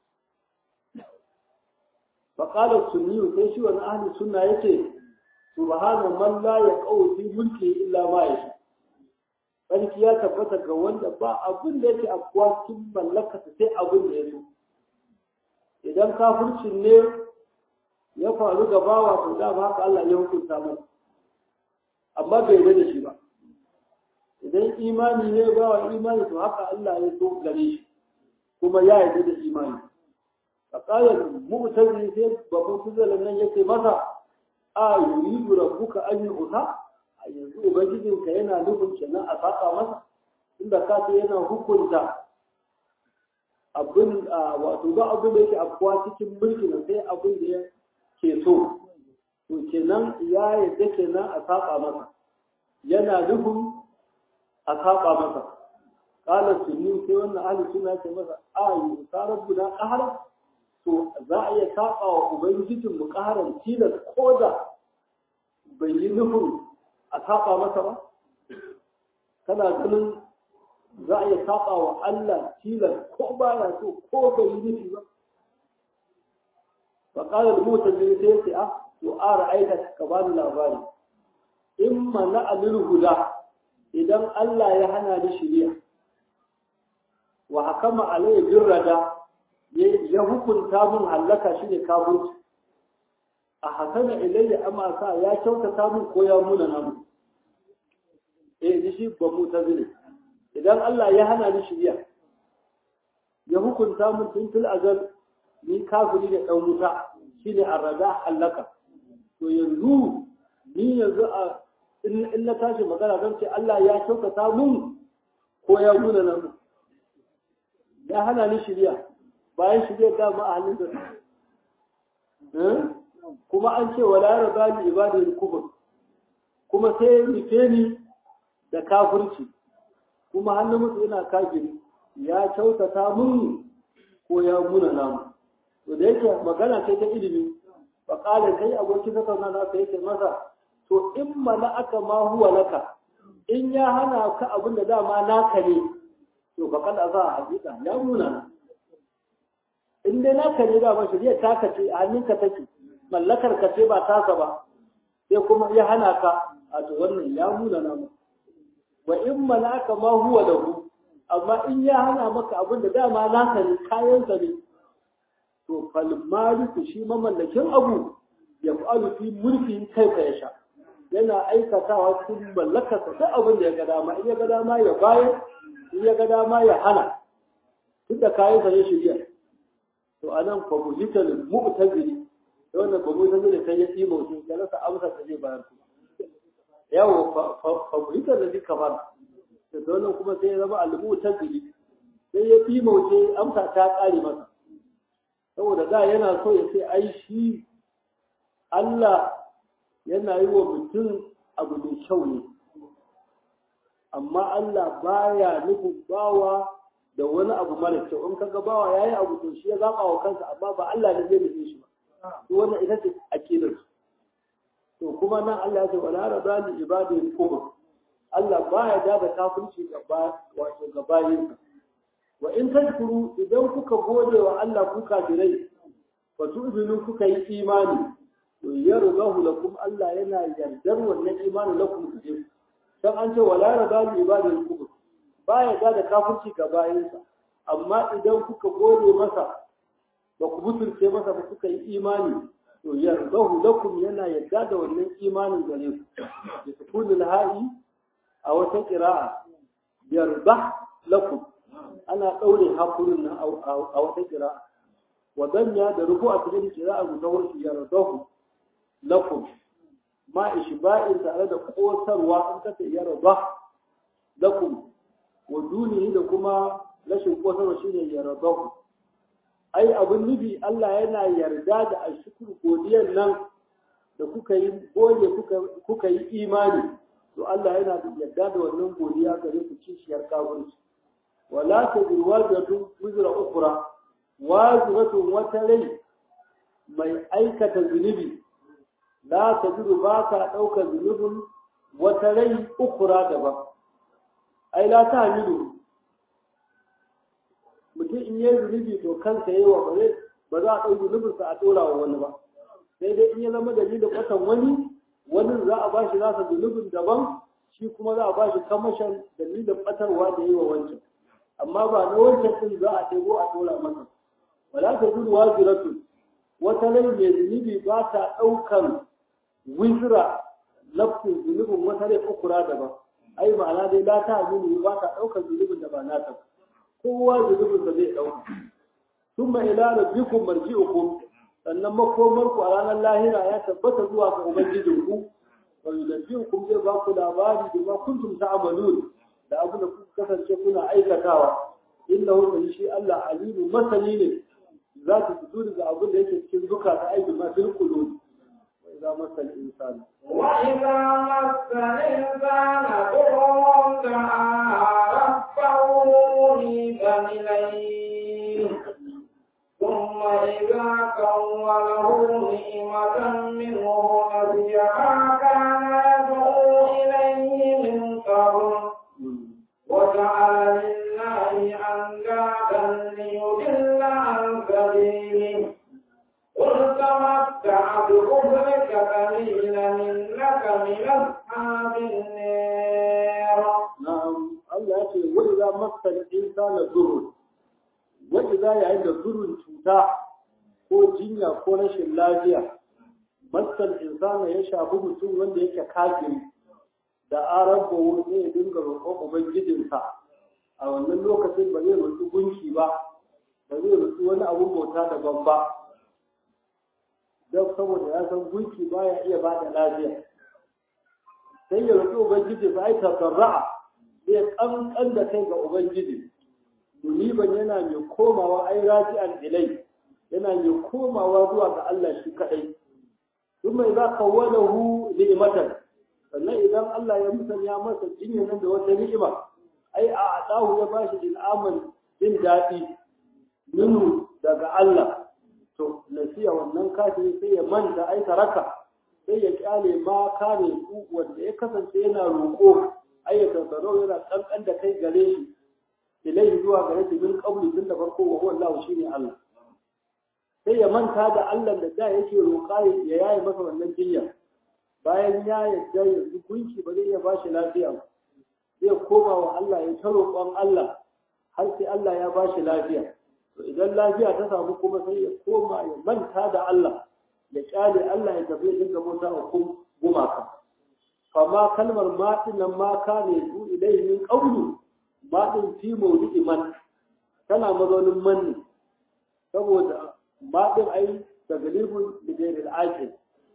faƙalar sunniyu sai shi wani ahli sunna yake subhana man la yaqau fi mulki illa ma yasha sarki ya tabbata ga wanda ba abin da yake afkuwa cikin mallaka sai abin da ya so idan kafircin ne ya faru ga bawa to da haka Allah ya hukunta mana amma bai yarda da shi ba idan imani ne bawa imani to haka Allah ya so gare shi kuma ya yarda da imani فقال مؤتزل sai babban kuzalan nan yake masa a yuridu rabbuka an yu'ta yanzu ubangijinka yana nufin kenan a saka masa inda ka ce yana hukunta abin wato ba abin da yake afkuwa cikin mulkin sai abin da ya ke so to kenan ya yadda kenan a saka masa yana nufin a saka masa qala sunni sai wannan ahli sunna ce masa a yu'ta rabbuna qahara to za a iya saba wa ubangijin mu ƙaran tilas ko da bai yi nufin a saba masa ba kana ganin za a iya saba wa Allah tilas ko ba ya so ko bai yi nufi ba fa qala al-mutajir sai sai a to a ra'aita ka bani labari in mana alil huda idan Allah ya hana ni shiriya wa hakama alayhi birrada ya hukunta mun hallaka shi ne kafirci a hasana ilayya amma sa ya kyautata mun ko ya muna namu eh ni shi ba mu tazile idan Allah ya hana ni shiriya ya hukunta mun tun fil azal ni kafiri da dan wuta shine arraga hallaka to yanzu ni yanzu a in na tashi magana zan ce Allah ya kyautata mun ko ya muna namu ya hana ni shiriya bayan shi zai dama a halin da kuma an ce wala yarda li ibadil kufur kuma sai rufe ni da kafirci kuma hannun mutu ina kafiri ya kyautata mun ko ya muna namu to da yake magana ce ta ilimi fa qala kai aboki ka kauna na kai yake masa to in mana aka ma huwa laka in ya hana ka abin da dama naka ne to fa kada za a hakika ya muna na in dai naka ne ba mashi zai taka ce a hannunka take mallakar ka ce ba tasa ba sai kuma ya hana ka a to wannan ya muna namu wa in malaka ma huwa lahu amma in ya hana maka abin da dama naka ne kayan sa ne to fal maliku shi mamallakin abu ya fa'alu fi mulki kai ka yasha yana aikatawa cikin mallakarsa duk abin da ya ga dama in ya ga dama ya bayar in ya ga dama ya hana duk da kayan sa ne shirya to anan fa muhital mu'tazili da wannan ba mu'tazili kai ya tsimo mutum ya rasa amsa da zai bayar su yawo fa muhital da zika fara da wannan kuma sai ya zama al-mu'tazili sai ya tsimo mutum amsa ta kare masa saboda da yana so ya ce ai shi Allah yana yi wa mutum abu mai kyau ne amma Allah baya nufin bawa da wani abu mara kyau in kaga bawa yayi abu to shi ya zaba wa kansa amma ba Allah ne zai nufe shi ba to wannan ita ce akidar to kuma nan Allah ya ce wala rabba li ibadi kubur Allah baya da da kafirci gaba wato gabayin wa in tashkuru idan kuka gode wa Allah ku kafirai fa tu'minu kuka yi imani to yarzahu lakum Allah yana yardar wannan imani lakum ku je dan an ce wala rabba li ibadi kubur baya da da kafirci ga bayinsa amma idan kuka gode masa ba ku butulce masa ba kuka yi imani to yarzahu lakum yana yarda da wannan imanin gare ku da sukunul ha'i a wata qira'a yarda lakum ana daure hakurin nan a wata qira'a wa danya da ruku a cikin qira'a guda wasu yarzahu lakum ma ishba'in tare da kosarwa an kace yarda lakum wa dunihi da kuma rashin kosarwa shine yardahu ai abin nufi Allah yana yarda da ashkur godiyar nan da kuka yi gode kuka kuka yi imani to Allah yana yarda da wannan godiya gare ku kishiyar kafirci wala tajiru wajatu wizra ukhra wajratun wata rai mai aikata zunubi la tajiru ba ka ɗaukar zunubin wata rai ukhra daban ai la ta hamilu mutum in yi zunubi to kansa yi wa bare ba za a ɗau zunubinsa a ɗora wa wani ba sai dai in ya zama dalilin kwatan wani wani za a bashi nasa zunubin daban shi kuma za a bashi kamashin dalilin ɓatarwa da yi wa wancan amma ba na wancan ɗin za a ɗebo a ɗora masa wala ta zuru waziratu wata rai mai zunubi ba ta ɗaukan wizira nafsin zunubin wata rai ukura daban ai ma'ana dai la ta aminu ba ta ɗaukar zunubin da ba nata kowa zunubin da zai ɗauka thumma ila rabbikum marji'ukum sannan makomar ku a ranar lahira ya tabbata zuwa ga ubangijin ku wa yunabbi'ukum zai ba ku labari da ma kuntum ta'malun da abin da kuka kasance kuna aikatawa innahu kan shi Allah alimu masani ne za ku fito daga abin da yake cikin zukata aiki ma fil qulub وإذا مس الإنسان وإذا مس الإنسان ضر دعا ربه منيبا إليه ثم إذا كوله نعمة منه نسي ما كان يدعو إليه من قبل وجعل لله أندادا ليضل عن سبيله قل تمتع بكفرك قليلا إنك من أصحاب النار نعم الله يقول وإذا مس الإنسان ضر وإذا يعني ضر cuta ko jinya ko rashin lafiya masal insana ya shafi mutum wanda yake kafiri da arabu ne ya dinga roƙon ubangijinsa a wannan lokacin ba zai roƙi gunki ba ba zai roƙi wani abun bauta daban ba don saboda ya san gunki baya iya ba da lafiya sai ya roƙi ubangiji ba ai tafarra'a zai kankan da kai ga ubangiji muniban yana mai komawa ai raji'an ilai yana mai komawa zuwa ga Allah shi kadai kuma idza kawwalahu ni'matan sannan idan Allah ya musanya masa jinya nan da wata ni'ima ai a adahu ya bashi il'aman jin daɗi minu daga Allah to nasiya wannan kafin sai ya manta ai taraka sai ya kyale ma kare ku wanda ya kasance yana roƙo ai ya tasaro yana kankan da kai gare shi ilai zuwa gare shi min qabli tun da farko wa huwa Allah shine Allah sai ya manta da Allah da da yake roƙa ya yaye masa wannan jinya bayan ya yarda yanzu gunki ba zai iya bashi lafiya ba zai koma wa Allah ya ta roƙon Allah har sai Allah ya bashi lafiya to idan lafiya ta samu kuma sai ya koma ya manta da Allah ya kyale Allah ya tafi dinga mota wa gumaka fama kalmar maɗin nan ma ka ne su ilai min ƙaunu maɗin fi mawdu'i man tana mazaunin manni saboda maɗin ai da galibin ligairil aqil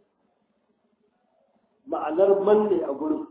ma'anar manne a gurin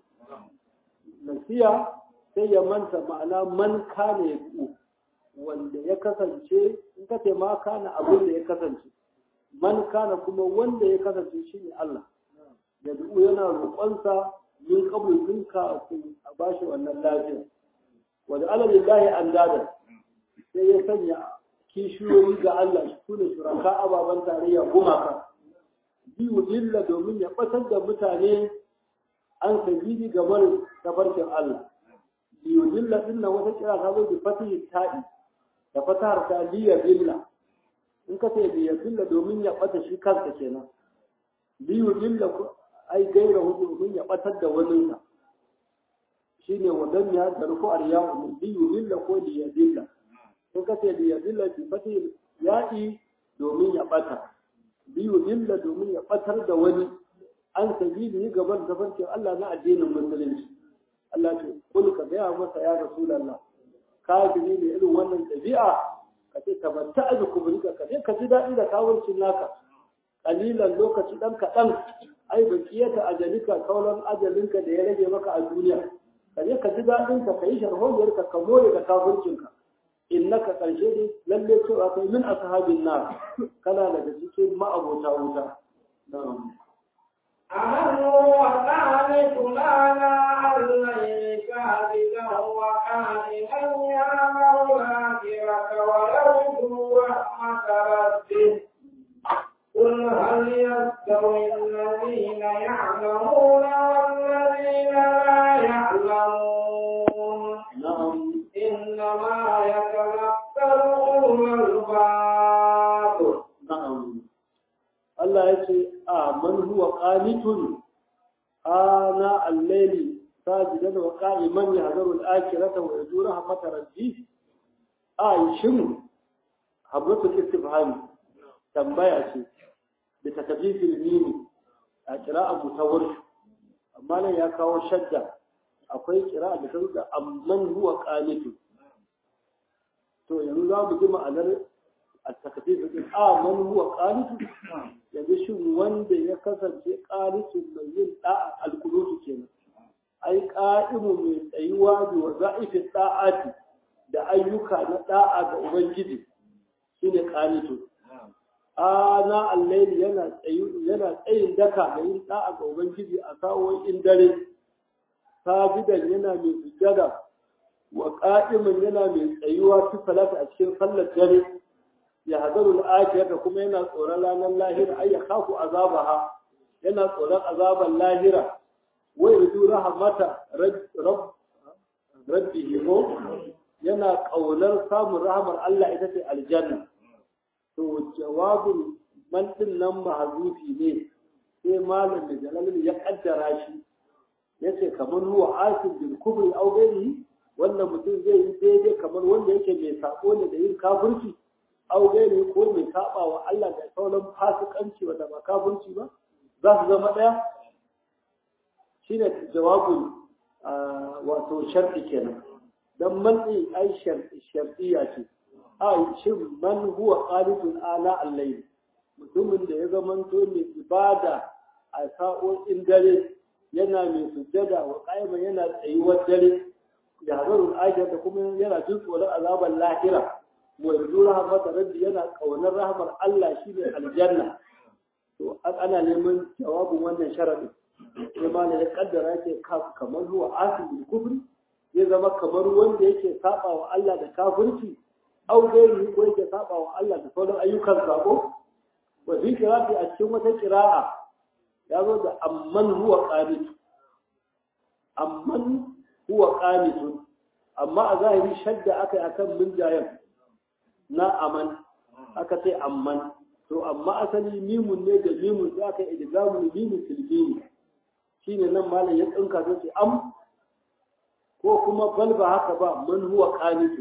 nasiya sai ya manta ma'ana man kana ya wanda ya kasance in ka ce ma kana abin da ya kasance man kana kuma wanda ya kasance shine Allah da du'u yana roƙonsa min qabl tun kafin a bashi wannan lafiya wa da alalillahi andada sai ya sanya kishiyoyi ga Allah su ne shuraka ababen tarayya gumaka biyu lilla domin ya batar da mutane an sabili ga marin tafarkin Allah biyu lilla din nan wata kira ta zo da fatihi ta'i da fatahar ta liya lilla in ka ce liya lilla domin ya bata shi kansa kenan biyu lilla ai gaira hu domin ya batar da wani sa shine wadan ya da ruku aryahu biyu lilla ko liya lilla in ka ce liya lilla bi fatihi ya'i domin ya bata biyu lilla domin ya batar da wani an sabili gaban tafarkin Allah na addinin musulunci Allah ce kul ka gaya masa ya rasulullah kafiri ne irin wannan ɗabi'a ka ce ka banta a kuburika ka je ka ji daɗi da kawurcin naka kalilan lokaci ɗan kaɗan ai bakiyata ajalika kaulan ajalinka da ya rage maka a duniya ka je ka ji daɗin ka yi sharholiyar ka ka more da kafurcinka innaka ƙarshe ne lalle cewa kai min ashabin nar kana daga cikin ma'abota wuta na'am أمن هو قانتنا لا الليل كاذبا وقائما يعمل الآخرة ويرجو رحمة ربه قل هل يستوي الذين يعلمون والذين لا يعلمون na'am إنما يتذكر أولو الألباب na'am Allah ya ce a man huwa qanitun ana al-layli sajidan wa qa'iman yahzaru al-akhirata wa yarju rahmat rabbih a shin habratul istifham tambaya ce da takfifil mimi a qira'a mutawar amma nan ya kawo shadda akwai qira'a da ta da amman huwa qanitun to yanzu za mu ji ma'anar التكفيف din a man huwa qanitu yanzu shin wanda ya kasance qanitu mai yin da'a alqulutu kenan ai qa'imu mai tsayuwa da waza'ifi da'ati da ayyuka na da'a ga ubangiji shine qanitu ana al-layli yana tsayu yana tsayin daka da yin da'a ga ubangiji a sawoyin dare sabidan yana mai sujjada wa qa'iman yana mai tsayuwa fi salati a cikin sallar dare ya hadaru al'ajiyar kuma yana tsoron ranar lahira ai ya kafu azabaha yana tsoron azaban lahira wai rudu rahamata rabbihi ko yana kaunar samun rahamar Allah ita ce aljanna to jawabin man din nan mahzufi ne sai malam da jalalin ya kaddara shi yace kamar huwa asin bil kubri aw ghairihi wannan mutum zai yi daidai kamar wanda yake mai sako ne da yin kafirci aure ne ko mai saba wa Allah da sauran fasikanci wanda ba kafirci ba za su zama ɗaya shi ne jawabin wato sharɗi kenan don manɗi ai sharɗiya ce ai shin man huwa qanitun ala al-layl mutumin da ya zamanto mai ibada a sa'o'in dare yana mai sujjada wa qaima yana tsayuwar dare ya hazarul ajiyar da kuma yana jin tsoron azabar lahira wa yanzu rahmata rabbi yana kaunar rahmar Allah shine aljanna to ana neman jawabin wannan sharadi sai ma ya kaddara yake kamar zuwa asibul kufri zai zama kamar wanda yake saba wa Allah da kafirci au gairi ko yake saba wa Allah da sauran ayyukan sabo wa fi qira'ati a cikin wata qira'a ya zo da amman huwa qanit amman huwa qanitun amma a zahiri shadda akai akan minjayan na aman aka ce amman to amma asali mimun ne da mimun sai aka idgamu mimun filbini shine nan malam ya tsinka sai ce am ko kuma bal ba haka ba man huwa qanitu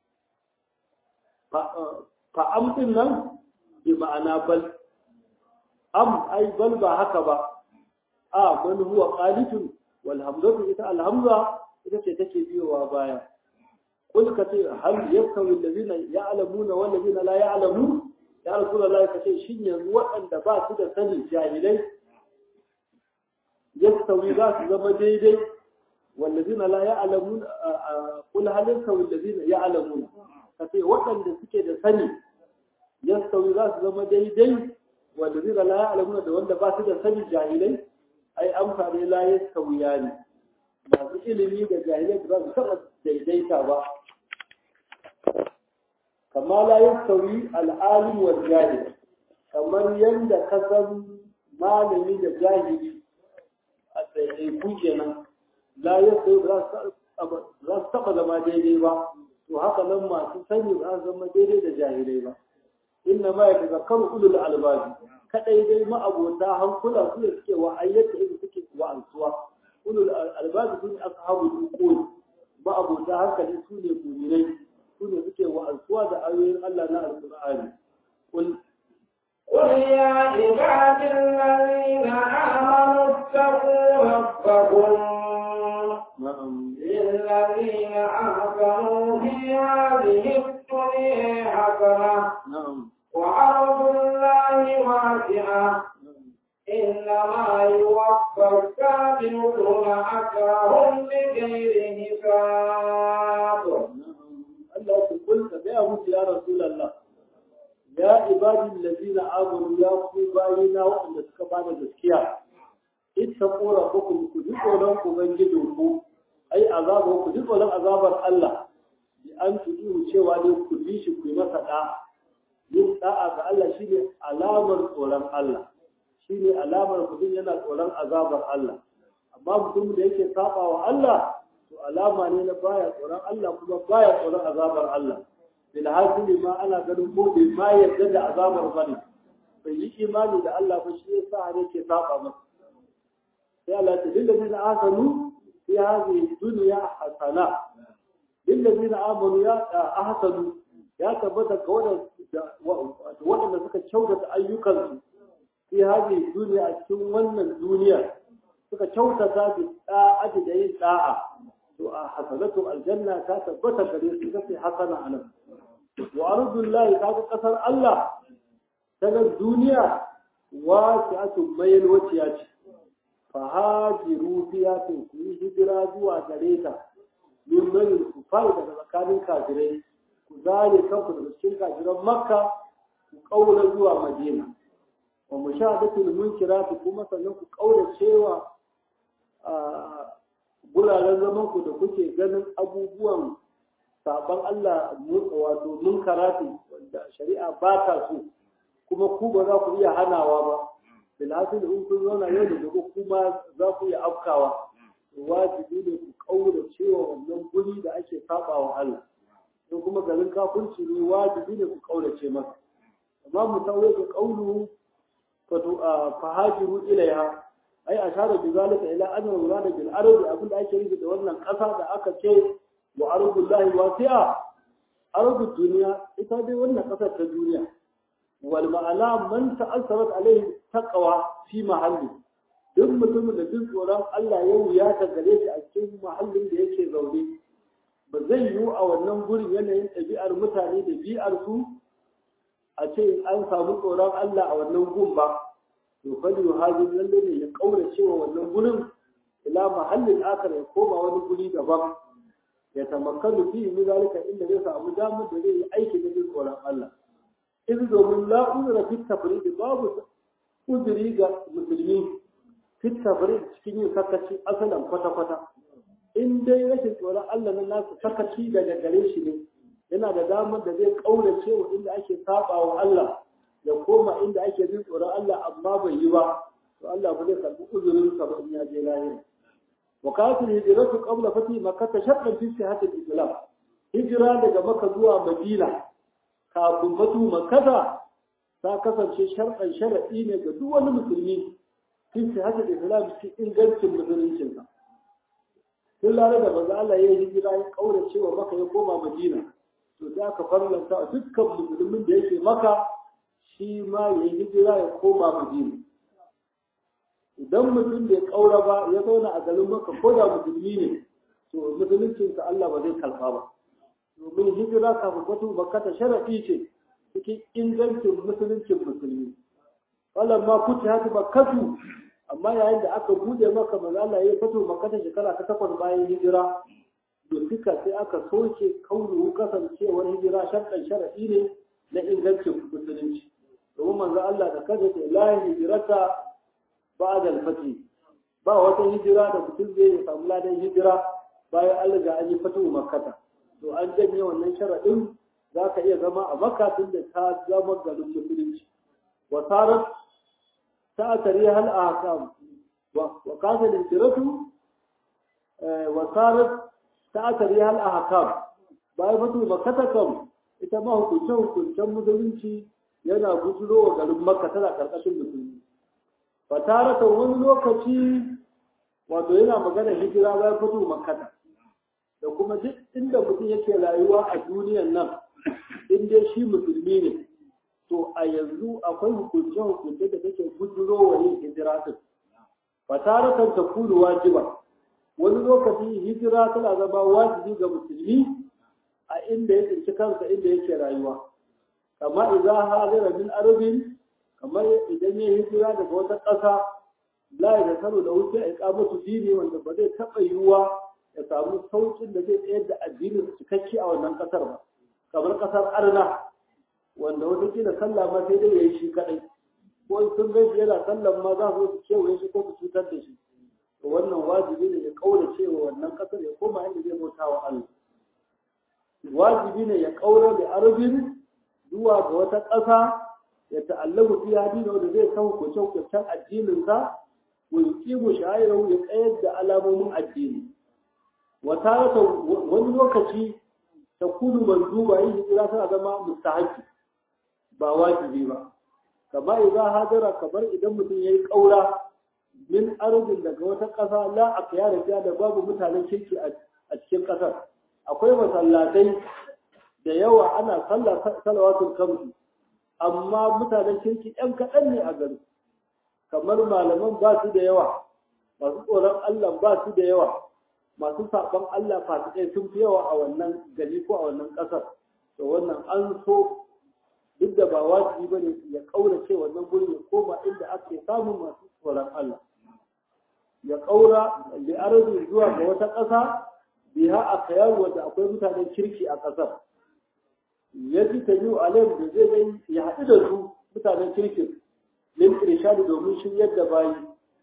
fa am din nan bi ma'ana bal am ai bal ba haka ba a man huwa qanitun wal hamzatu ita al hamza ita ce take biyowa baya kul ka ce hal yastawi allazina ya'lamuna wal ladina la ya'lamun ya rasulullahi ka ce shin yanzu waɗanda ba su da sani jahilai yastawi za su zama daidai wallazina la ya'lamun kul hal yastawi allazina ya'lamun ka ce waɗanda suke da sani yastawi za su zama daidai wallazina la ya'lamun da wanda ba su da sani jahilai ai amfani la yastawi yani masu ilimi da jahilai ba su taɓa daidaita ba kama la yastawi al'alim wal jahil kamar yadda ka san malami da jahili a ɗaiɗaiku kenan la yastawi za su taɓa zama daidai ba to haka nan masu sani ba su zama daidai da jahilai ba inna ma ya tazakkaru ulul albabi kadai dai ma'abota hankula su ne suke wa'ayyata irin suke wa'ansuwa ulul albabi su ne ashabu dukul ma'abota hankali su ne mu'minai su ne suke wa'ansuwa da ayoyin Allah na alqur'ani kul قل يا عباد الذين آمنوا اتقوا ربكم na'am للذين أحسنوا في هذه الدنيا حسنة na'am وأرض الله واسعة إنما يوفى الصابرون أجرهم بغير حساب Allah ku kulka gaya musu ya Rasulallah ya ibadin lazina amanu ya ku bayina waɗanda suka bada gaskiya ita kora ku ku ji tsoron ubangijin ku ai azaba ku ji tsoron azabar Allah bi an tudu cewa ne ku bi shi ku yi masa da yin da'a ga Allah shine alamar tsoron Allah shine alamar mutum yana tsoron azabar Allah amma mutum da yake saba wa Allah to alama ne na baya tsoron Allah kuma baya tsoron azabar Allah bil hasili ma ana ganin ko bai ma yarda da azabar bane bai yi imani da Allah ba shi yasa har yake saba masa sai Allah ta dinga bin ahsanu fi hadhihi dunya hasana lil ladina amanu ya ahsanu ya tabbata ga waɗanda waɗanda suka kyautata ayyukansu fi hadhihi dunya a cikin wannan duniya suka kyautata bi da'ati da yin da'a to a hasanatu aljanna ta tabbata gare su kace hasana anan wa ardullahi ta ga kasar Allah ta ga duniya wasi'atu mayl wasiya ce fa hajiru fiya to ku yi hijira zuwa gare ta min bani ku fara daga tsakanin kafirai ku zare kanku daga cikin kafiran makka ku kaura zuwa madina wa mushahadatul munkirati kuma sannan ku kaura cewa guraren zaman ku da kuke ganin abubuwan saban Allah wato munkarati wanda shari'a ba ta so kuma ku ba za ku iya hanawa ba bilhasil in kun zauna yau da gobe kuma za ku iya afkawa wajibi ne ku kaura cewa wannan guri da ake saba wa Allah in kuma garin kafirci ne wajibi ne ku kaurace masa amma mu sauye ka kaulu fahajiru ilaiha ai ashara bi zalika ila anna murada bil ardi abin da ake nufi da wannan kasa da aka ce wa ardullahi wasi'a ardu dunya ita dai wannan kasar ta duniya wal ma'ana man ta'assarat alaihi taqwa fi mahalli duk mutumin da duk tsoron Allah ya wuya ta gare shi a cikin mahallin da yake zaune ba zai yiwu a wannan gurin yanayin ɗabi'ar mutane da bi'ar su a ce an samu tsoron Allah a wannan gun ba to fali yuhajir lalle ne ya kaura cewa wannan gurin ila mahallin akar ya koma wani guri daban ya tamakkanu fi min zalika inda zai samu damar da zai yi aiki da jin tsoron Allah in domin la uzra fi tafrid babu uzuri ga musulmi fi tafrid cikin yin sakaci asalan kwata kwata in dai rashin tsoron Allah na nasu sakaci daga gare shi ne yana da damar da zai kaura cewa inda ake saba wa Allah ya koma inda ake jin tsoron Allah amma bai yi ba to Allah ba zai karbi uzurin sa ba in ya je lahira wa kafin hijratu qabla fati makkah shartan fi sihhat al-islam hijira daga makka zuwa madina kafin fatu makkah ta kasance shartan sharadi ne ga duk wani musulmi fi sihhat al-islam cikin ingancin musuluncin sa tun lare da manzo Allah ya yi hijira ya kaura cewa maka ya koma Madina to za ka farlanta dukkan musulmin da yake maka shi ma ya yi hijira ya koma Madina idan mutum bai kaura ba ya zauna a garin maka ko da musulmi ne to musuluncinsa Allah ba zai kalfa ba domin hijira kafin fatu bakkata sharafi ce cikin ingancin musuluncin musulmi wannan ma kuti hatu bakkatu amma yayin da aka bude maka manzo Allah ya fito makkata shekara ta takwas bayan hijira duka sai aka soke kaunu kasancewar hijira sharɗan sharafi ne na ingancin musulunci domin manzo Allah da kaza ce la hijrata ba'da al-fath ba wata hijira da mutum zai samu ladan hijira bayan Allah ga an yi fatu makkata to an janye wannan sharaɗin za ka iya zama a makka tun da ta zama garin musulunci wa sarat ta tare hal a hakam wa kasa lintiratu wa sarat ta tare hal a hakam bayan fatu makkata kam ita ma hukuncen hukuncen musulunci yana bujiro wa garin makka tana karkashin musulmi fa tarata wani lokaci wato yana magana hijira bayan fatu makkata da kuma duk inda mutum yake rayuwa a duniyan nan in dai shi musulmi ne to a yanzu akwai hukunce hukunce da take guduro wa yin hijira din fataratan ta kulu wajiba wani lokaci hijira tana zama wajibi ga musulmi a inda ya tsinci kansa inda yake rayuwa kama idan hadira min arabin kamar idan ya hijira daga wata ƙasa la ya tasaru da wuce a iqamatu dini wanda ba zai taɓa yiwuwa ya samu saukin da zai tsayar da addinin su cikakke a wannan kasar ba kamar kasar arna wanda wata kila sallah ma sai dai yayi shi kadai ko sun ga yana sallan ma za su kewaye shi ko su cutar da shi to wannan wajibi ne ya kaura cewa wannan kasar ya koma inda zai bauta wa Allah wajibi ne ya kaura da arabin zuwa ga wata ƙasa ya ta'allamu fi hadini wanda zai kawo hukuncen addinin sa wa yuqimu sha'irahu ya tsayar da alamomin addini wata wani lokaci ta kudu manzuba yin hijira tana zama mustahabi ba wajibi ba kama idan hajara kamar idan mutum ya yi ƙaura min arzin daga wata ƙasa la a kiyara da babu mutanen kirki a cikin ƙasar akwai masallatai da yawa ana sallah salawatul kamsu amma mutanen kirki ɗan kaɗan ne a gari kamar malaman ba su da yawa masu tsoron Allah ba su da yawa masu saɓon Allah fasikai sun fi yawa a wannan gari ko a wannan ƙasar to wannan an so duk da ba wajibi ba ne ya ƙaurace wannan guri ya koma inda ake samun masu tsoron Allah ya ƙaura da arabi zuwa ga wata ƙasa biha a kayar wanda akwai mutanen kirki a ƙasar ya ji ta yiwu alayhim da zai gani ya haɗu da su mutanen kirkin lin irshadi domin shiryar da bayi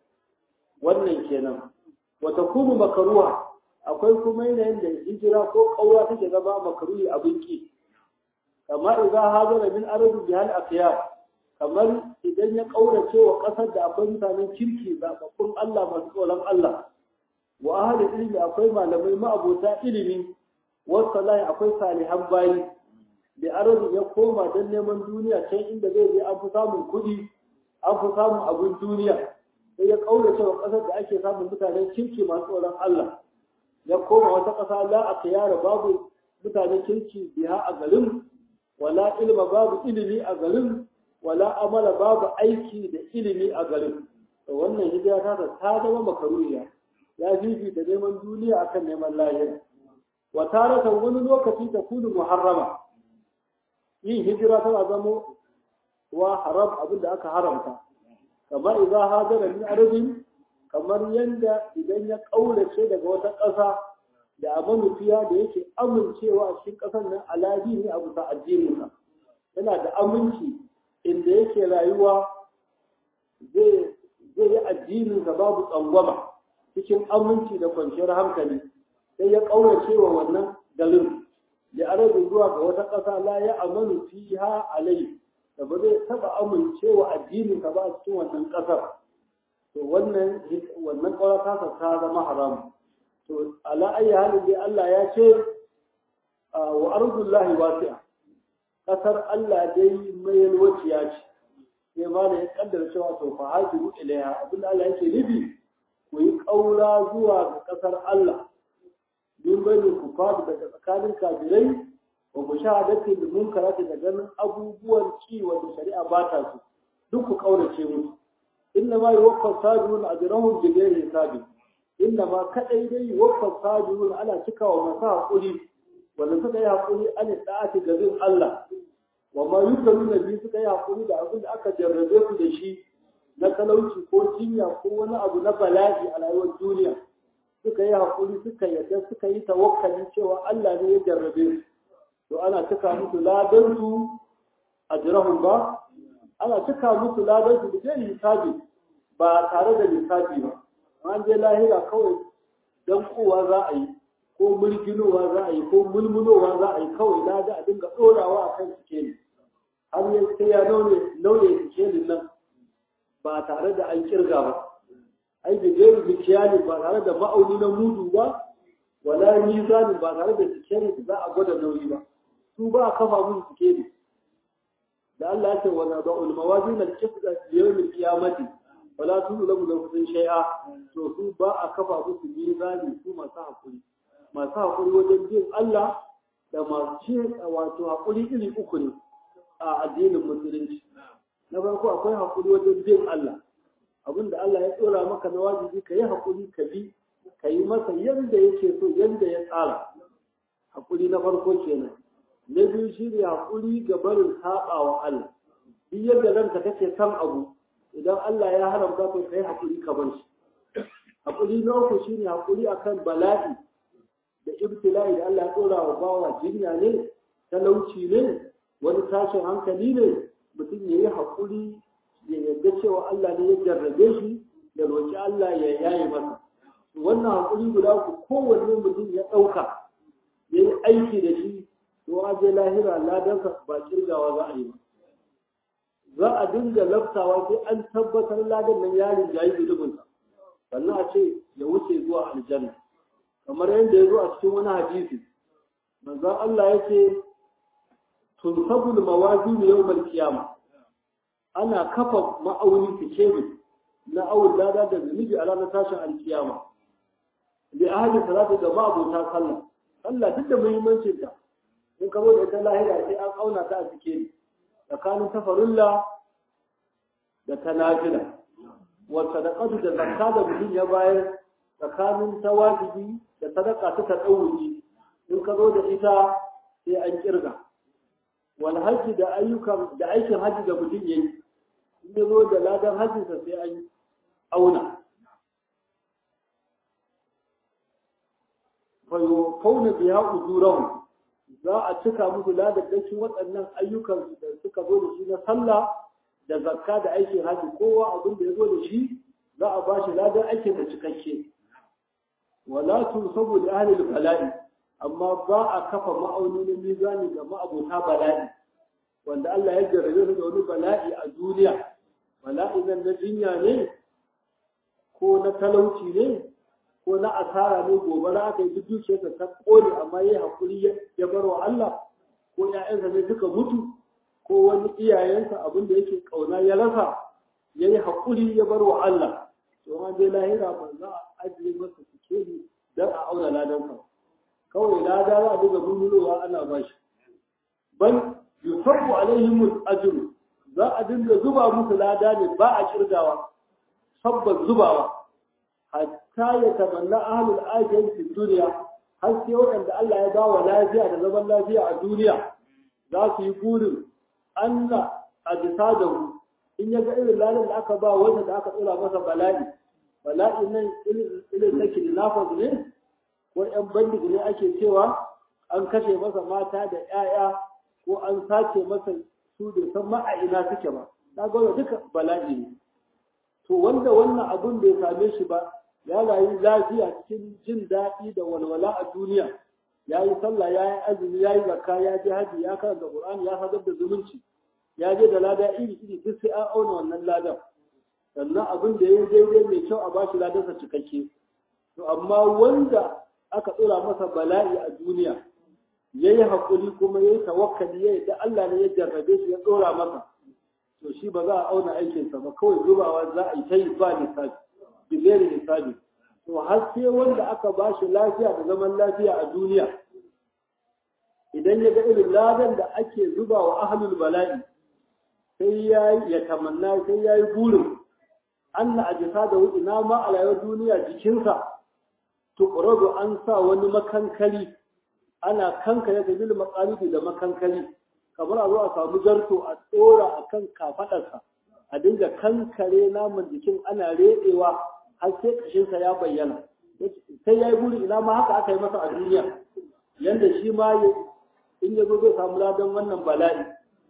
wannan kenan wata kuma makaruwa akwai kuma yanayin da hijira ko ƙaura take zama makaruhi abin ki kama idan hajara min arabi bihal aqyar kamar idan ya ƙaurace wa ƙasar da akwai mutanen kirki zaɓaɓɓun Allah masu tsoron Allah wa ahli ilmi akwai malamai ma'abota ilimi wasu akwai salihan bayi da arabi ya koma don neman duniya can inda zai je an fi samun kuɗi an fi samun abin duniya sai ya ƙaurace wa ƙasar da ake samun mutanen kirki masu tsoron Allah ya koma wata ƙasa la a kiyara babu mutanen kirki biya a garin wala ilma babu ilimi a garin wala amala babu aiki da ilimi a garin to wannan hijira ta ta zama makaruriya ya fifita neman duniya akan neman lahira wa taratan wani lokaci ta kunu muharrama yin hijira tana zama wa haram abin da aka haramta kamar idan hajara min arabin kamar yanda idan ya kaurace daga wata ƙasa da abin fiya da yake amincewa a cikin ƙasar nan aladi ne a bisa addininsa yana da aminci inda yake rayuwa zai yi addininsa babu tsangwama cikin aminci da kwanciyar hankali sai ya kaurace wa wannan garin da arabin zuwa ga wata ƙasa la ya amanu fiha alai da ba zai taba amincewa addininsa ba a cikin wannan ƙasar to wannan wannan ƙaura ta ta zama haram to ala ayi halin dai Allah ya ce wa ardullahi wasi'a ƙasar Allah dai mai yalwaciya ce sai ma da ya kaddara cewa to fa hajiru ilaiha abin da Allah yake nufi ku yi ƙaura zuwa ga ƙasar Allah min bayin kufar daga tsakanin kafirai wa mushahadati bil munkarati da ganin abubuwan ki wanda shari'a ba ta su duk ku kaurace musu inna ma yuwaffa sabirun ajrahum bi ghairi hisabi inna ma kadai dai yuwaffa sabirun ana cikawa masu hakuri wanda suka yi hakuri an da'ati ga bin Allah wa ma yukalu nabi suka yi hakuri da abin da aka jarrabe su da shi na talauci ko jinya ko wani abu na bala'i a rayuwar duniya suka yi hakuri suka yarda suka yi tawakkali cewa Allah ne ya jarrabe su to ana cika musu ladan su ajrahum ba ana cika musu ladan su da hisabi ba tare da lissafi ba an je lahira kawai dan kowa za a yi ko mulkinowa za a yi ko mulmulowa za a yi kawai lada a dinga ɗorawa a kan sikeli har ya sai ya nauye sikelin nan ba tare da an kirga ba ai da gairu mikiyani ba tare da ma'auni na mudu ba wala mizani ba tare da sikeli da za a gwada nauyi ba su ba a kafa musu sikeli da Allah ya ce wa na ba'ul mawazin al-qisda yawm al-qiyamati wala tuzlamu nafsun shay'a to su ba a kafa musu mizani su masu hakuri masu hakuri wajen bin Allah da masu ce wato hakuri iri uku ne a addinin musulunci na farko akwai hakuri wajen bin Allah abinda Allah ya tsora maka na wajibi ka yi hakuri ka bi ka yi masa yadda yake so yadda ya tsara hakuri na farko kenan na biyu shi ne hakuri ga barin saba wa Allah duk yadda ranka take san abu idan Allah ya haramta to kai hakuri ka bar shi hakuri na uku shine hakuri akan bala'i da ibtila'i da Allah ya tsora wa bawa jinya ne talauci ne wani tashin hankali ne mutum ya yi hakuri ya yarda cewa Allah ne ya jarrabe shi ya roƙi Allah ya yaye masa wannan hakuri guda uku kowanne mutum ya ɗauka ya yi aiki da shi to a je lahira ladansa ba kirgawa za a yi ba za a dinga laftawa sai an tabbatar ladan nan yarin jayi zunubinsa sannan a ce ya wuce zuwa aljanna kamar yadda ya zo a cikin wani hadisi manzon Allah yake tunsabul mawazin yawmal qiyama ana kafa ma'aunin fikemi na awul lada da zunubi a ranar tashin alkiyama bi ahli salatu da ma'abota sallah sallah duk da muhimmancin ta in ka da ita lahira sai an auna ta a fikemi tsakanin tafarilla da ta nafila wa sadaqatu da zakka da mutum ya bayar tsakanin ta wajibi da sadaka ta tadawuji in ka zo da ita sai an kirga wal hajji da ayyukan da aikin hajji da mutum yayi in ya zo da ladan hajjinsa sai an auna fa yufawna biha ujurahum za a cika musu ladadakin waɗannan ayyukan da suka zo da shi na sallah da zakka da aikin haji kowa abin da ya zo da shi za a bashi ladan aikin da cikakke wala tunsabu li ahli bala'i amma ba a kafa ma'auni na mizani ga ma'abota bala'i wanda Allah ya jarrabe su da wani bala'i a duniya bala'i nan na jinya ne ko na talauci ne ko na asara ne gobara aka yi duk dukiyarsa ta kone amma ya hakuri ya bar wa Allah ko ƴaƴansa ne suka mutu ko wani iyayensa abin da yake kauna ya rasa ya yi hakuri ya bar wa Allah to an dai lahira ba za a ajiye masa sikeli don a auna ladansa kawai lada za a duka bulbulowa ana ba shi bal yusabbu alaihim ajru za a dinga zuba musu lada ne ba a kirgawa sabba zubawa hatta ya tabanna ahlul ajiyar fi duniya har sai waɗanda Allah ya bawa lafiya da zaman lafiya a duniya za su yi burin Allah a bisa da hu in ya ga irin lalin da aka ba wanda da aka tsira masa bala'i bala'i nan irin na kidnappers ne ko ƴan bandig ne ake cewa an kashe masa mata da ƴaƴa ko an sace masa su da san ma'aina suke ba na ga duka bala'i ne to wanda wannan abun bai same shi ba ya rayu lafiya cikin jin daɗi da walwala a duniya ya yi sallah ya yi azumi ya yi zakka ya je haji ya karanta qur'ani ya sadar da zumunci ya je da lada iri iri duk sai an auna wannan ladan sannan abin da ya yi daidai mai kyau a bashi ladansa cikakke to amma wanda aka tsora masa bala'i a duniya ya yi haƙuri kuma ya yi tawakkali ya yi da Allah ne ya jarrabe shi ya tsora masa to shi ba za a auna aikinsa ba kawai zubawa za a yi ta yi ba lissafi bigeri lissafi to har sai wanda aka ba shi lafiya da zaman lafiya a duniya idan ya ga irin ladan da ake zuba wa ahlul bala'i sai ya ya tamanna sai ya yi burin anna ajisa da ina ma a rayuwar duniya jikinsa tuqradu an sa wani makankali ana kankare da bil maqalidi da makankali kamar a zo a samu zarto a tsora akan kafadarsa a dinga kankare naman jikin ana reɗewa har sai kashinsa ya bayyana sai ya yi buri ina ma haka aka yi masa a duniya yanda shi ma in ya zo zai samu ladan wannan bala'i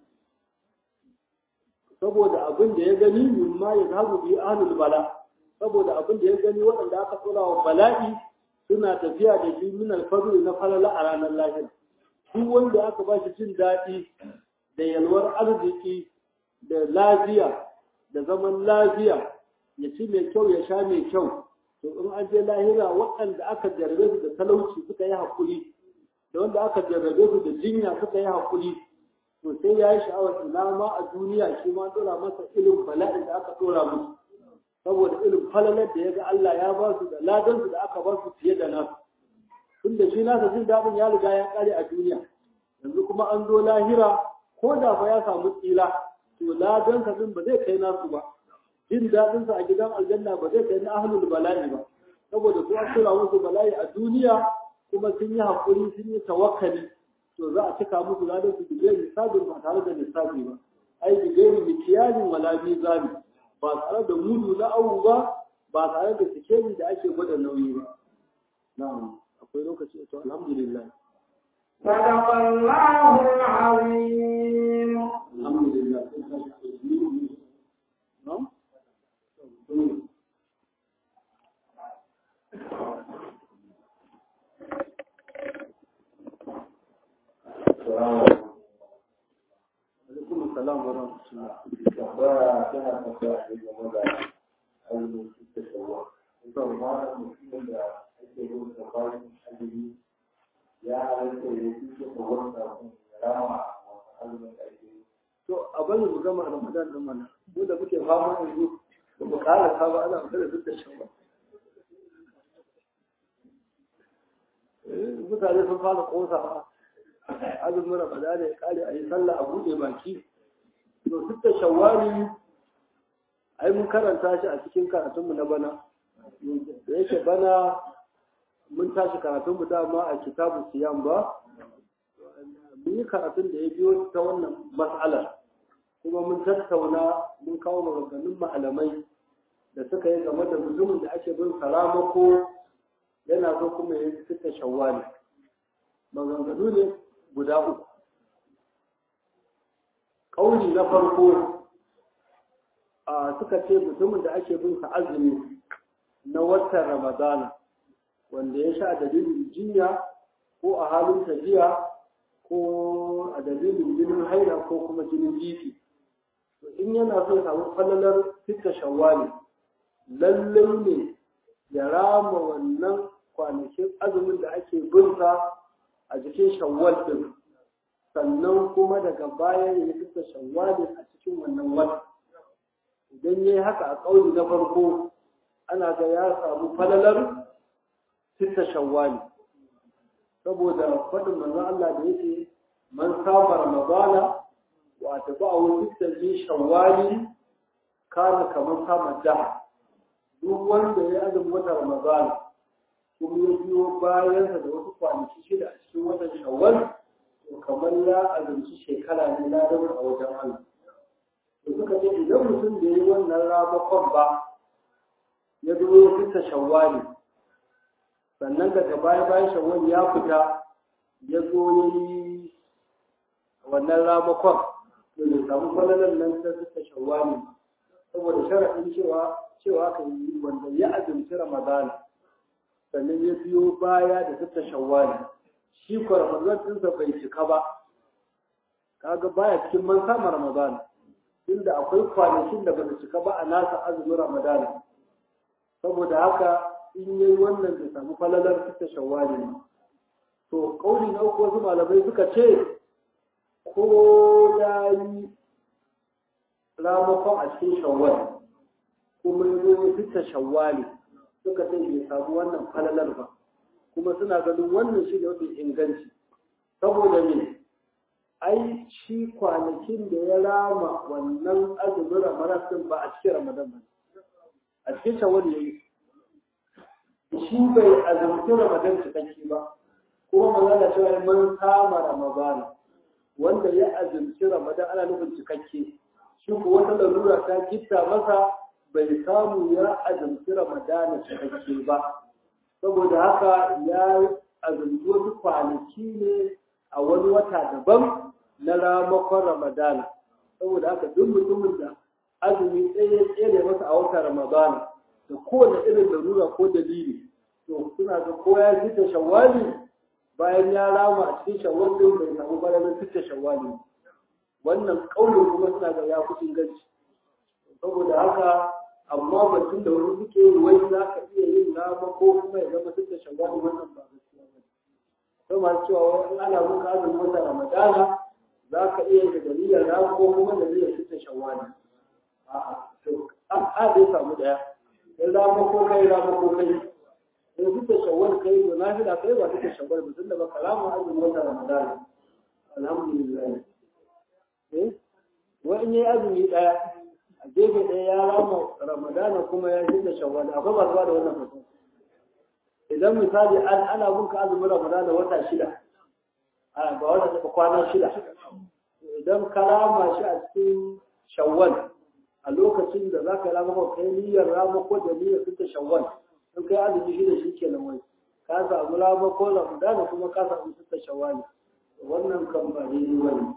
saboda abin da ya gani min ma ya zagu bi ahlul bala saboda abin da ya gani waɗanda aka tsora wa bala'i suna tafiya da shi min alfadl na falala a ranar lahira duk wanda aka ba shi jin daɗi da yalwar arziki da lafiya da zaman lafiya ya ci mai kyau ya sha mai kyau to in an je lahira waɗanda aka jarrabe su da talauci suka yi haƙuri da wanda aka jarrabe su da jinya suka yi haƙuri to sai ya yi sha'awar ina ma a duniya shi ma ɗora masa irin bala'in da aka ɗora musu saboda irin falalar da ya ga Allah ya ba su da ladansu da aka ba su fiye da nasu tun da shi nasa jin daɗin ya riga ya ƙare a duniya yanzu kuma an zo lahira ko da fa ya samu tsila to ladansa din ba zai kai nasu ba jin daɗinsa a gidan aljanna ba zai kai na ahlul bala'i ba saboda su an tura musu bala'i a duniya kuma sun yi haƙuri sun yi tawakkali to za a cika musu ladan su bigayar hisabin ba tare da lissafi ba ai bigayar mikiyalin wala mizani ba tare da mudu na awu ba ba tare da sikeli da ake gwada nauyi ba na'am akwai lokaci to alhamdulillah صدق الله العظيم alhamdulillah na'am alaikum assalam wa rahmatullah tambaya tana tambaya ne game da azumin cikin shawa. Ita ma mutumin da ake yin safarin azumi ya halatta ya ci cikin shawar kafin ya rama wasu azumin da ake yi. to a bari mu gama ramadan din mana mu da muke fama yanzu ba mu kara ta ba ana magana duk da shawa Eh, mutane sun fara kosa ba azumin ramadan ya kare a yi sallah a buɗe baki to duk da shawari ai mun karanta shi a cikin karatunmu na bana da yake bana mun tashi karatunmu dama a kitabu siyam ba mun yi karatun da ya biyo ta wannan mas'alar kuma mun tattauna mun kawo maganganun malamai da suka yi game da mutumin da ake bin saramako yana so kuma ya fita shawwali maganganu ne guda uku ƙauni na farko a suka ce mutumin da ake bin sa azumi na watan ramadana wanda ya sha dalilin jinya ko a halin tafiya ko a dalilin jinin haila ko kuma jinin jiki to in yana so ya samu falalar fita shawwali lallai ne ya rama wannan kwanakin azumin da ake binsa a jikin shawwal din sannan kuma daga baya ya fita shawwali a cikin wannan wata idan ya yi haka a ƙauni na farko ana ga ya samu falalar fita shawwali saboda faɗin manzon Allah da yake man saba ramadana wa tabahu fitta min shawwali kana kamar kama da duk wanda ya azumi wata ramadana kuma ya biyo bayansa da wasu kwanaki shida a cikin watan shawwal to kamar ya azumci shekara ne na dabar a wajen Allah to suka ce idan mutum da ya yi wannan ramakon ba ya zo ya fita shawwali sannan daga baya bayan shawwal ya fita ya zo ya yi wannan ramakon to bai samu falalan nan ta fita shawwali saboda sharaɗin cewa cewa ka yi wanda ya azumci ramadana sannan ya biyo baya da fita shawwali shi ko ramadan ɗinsa bai cika ba kaga baya cikin man sama ramadana inda akwai kwanakin da ba su cika ba a nasa azumin ramadana saboda haka in yi wannan bai samu falalar fita shawwali ne to kauli na uku wasu malamai suka ce ko ya yi ramakon a cikin shawwali kuma ya zo ya fita shawwali suka ce bai samu wannan falalar ba kuma suna ganin wannan shi ne mafi inganci saboda me ai shi kwanakin da ya rama wannan azumin ramadan ba a cikin ramadan ba a cikin shawar ya yi shi bai azumci ramadan cikakke ba kuma magana cewa man kama ramadan wanda ya azumci ramadan ana nufin cikakke shi ko wata larura ta gitta masa bai samu ya azumci ramadan cikakke ba saboda haka ya azumci wasu kwanaki ne a wani wata daban na ramakon ramadana saboda haka duk mutumin da azumi tsaye tsere masa a watan ramadana da kowane irin larura ko dalili to suna ga ko ya fita shawwali bayan ya rama a cikin shawwali bai samu balamin fita shawwali wannan kaulin kuma suna ga ya kucin ganci saboda haka amma batun da wani suke yi wai za ka iya yin rama ko kuma ya zama fita shawwali wannan ba gaskiya ba sai masu cewa wani ana muka azumin wata ramadana za ka iya da dalilin rama ko kuma da zai fita shawwali a'a to a dai samu daya in rama ko kai rama ko kai in fita shawwal kai to na fi da kai ba fita shawwal ba tunda ba kalamu azumin wata ramadana alhamdulillah eh wa in yi azumi daya a gefe ɗaya ya rama ramadana kuma ya fita shawwal akwai ba da wannan fasa idan misali an ana bin ka azumin ramadana wata shida a ga wata kwana shida idan ka rama shi a cikin shawwal a lokacin da za ka rama ko kai niyyar rama ko da niyyar fita shawwal in kai azumi shi da shi ke nan wai ka samu rama ko ramadana kuma ka samu fita shawwal wannan kan ba ne ba ne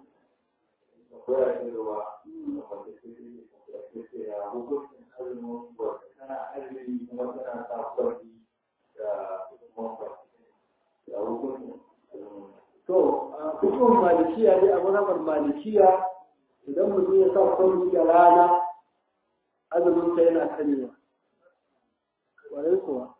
to a hukumar malikiya dai a mazhabar malikiya idan mutum ya sa kwalli da rana azuminsa yana karewa ƙwarai kuwa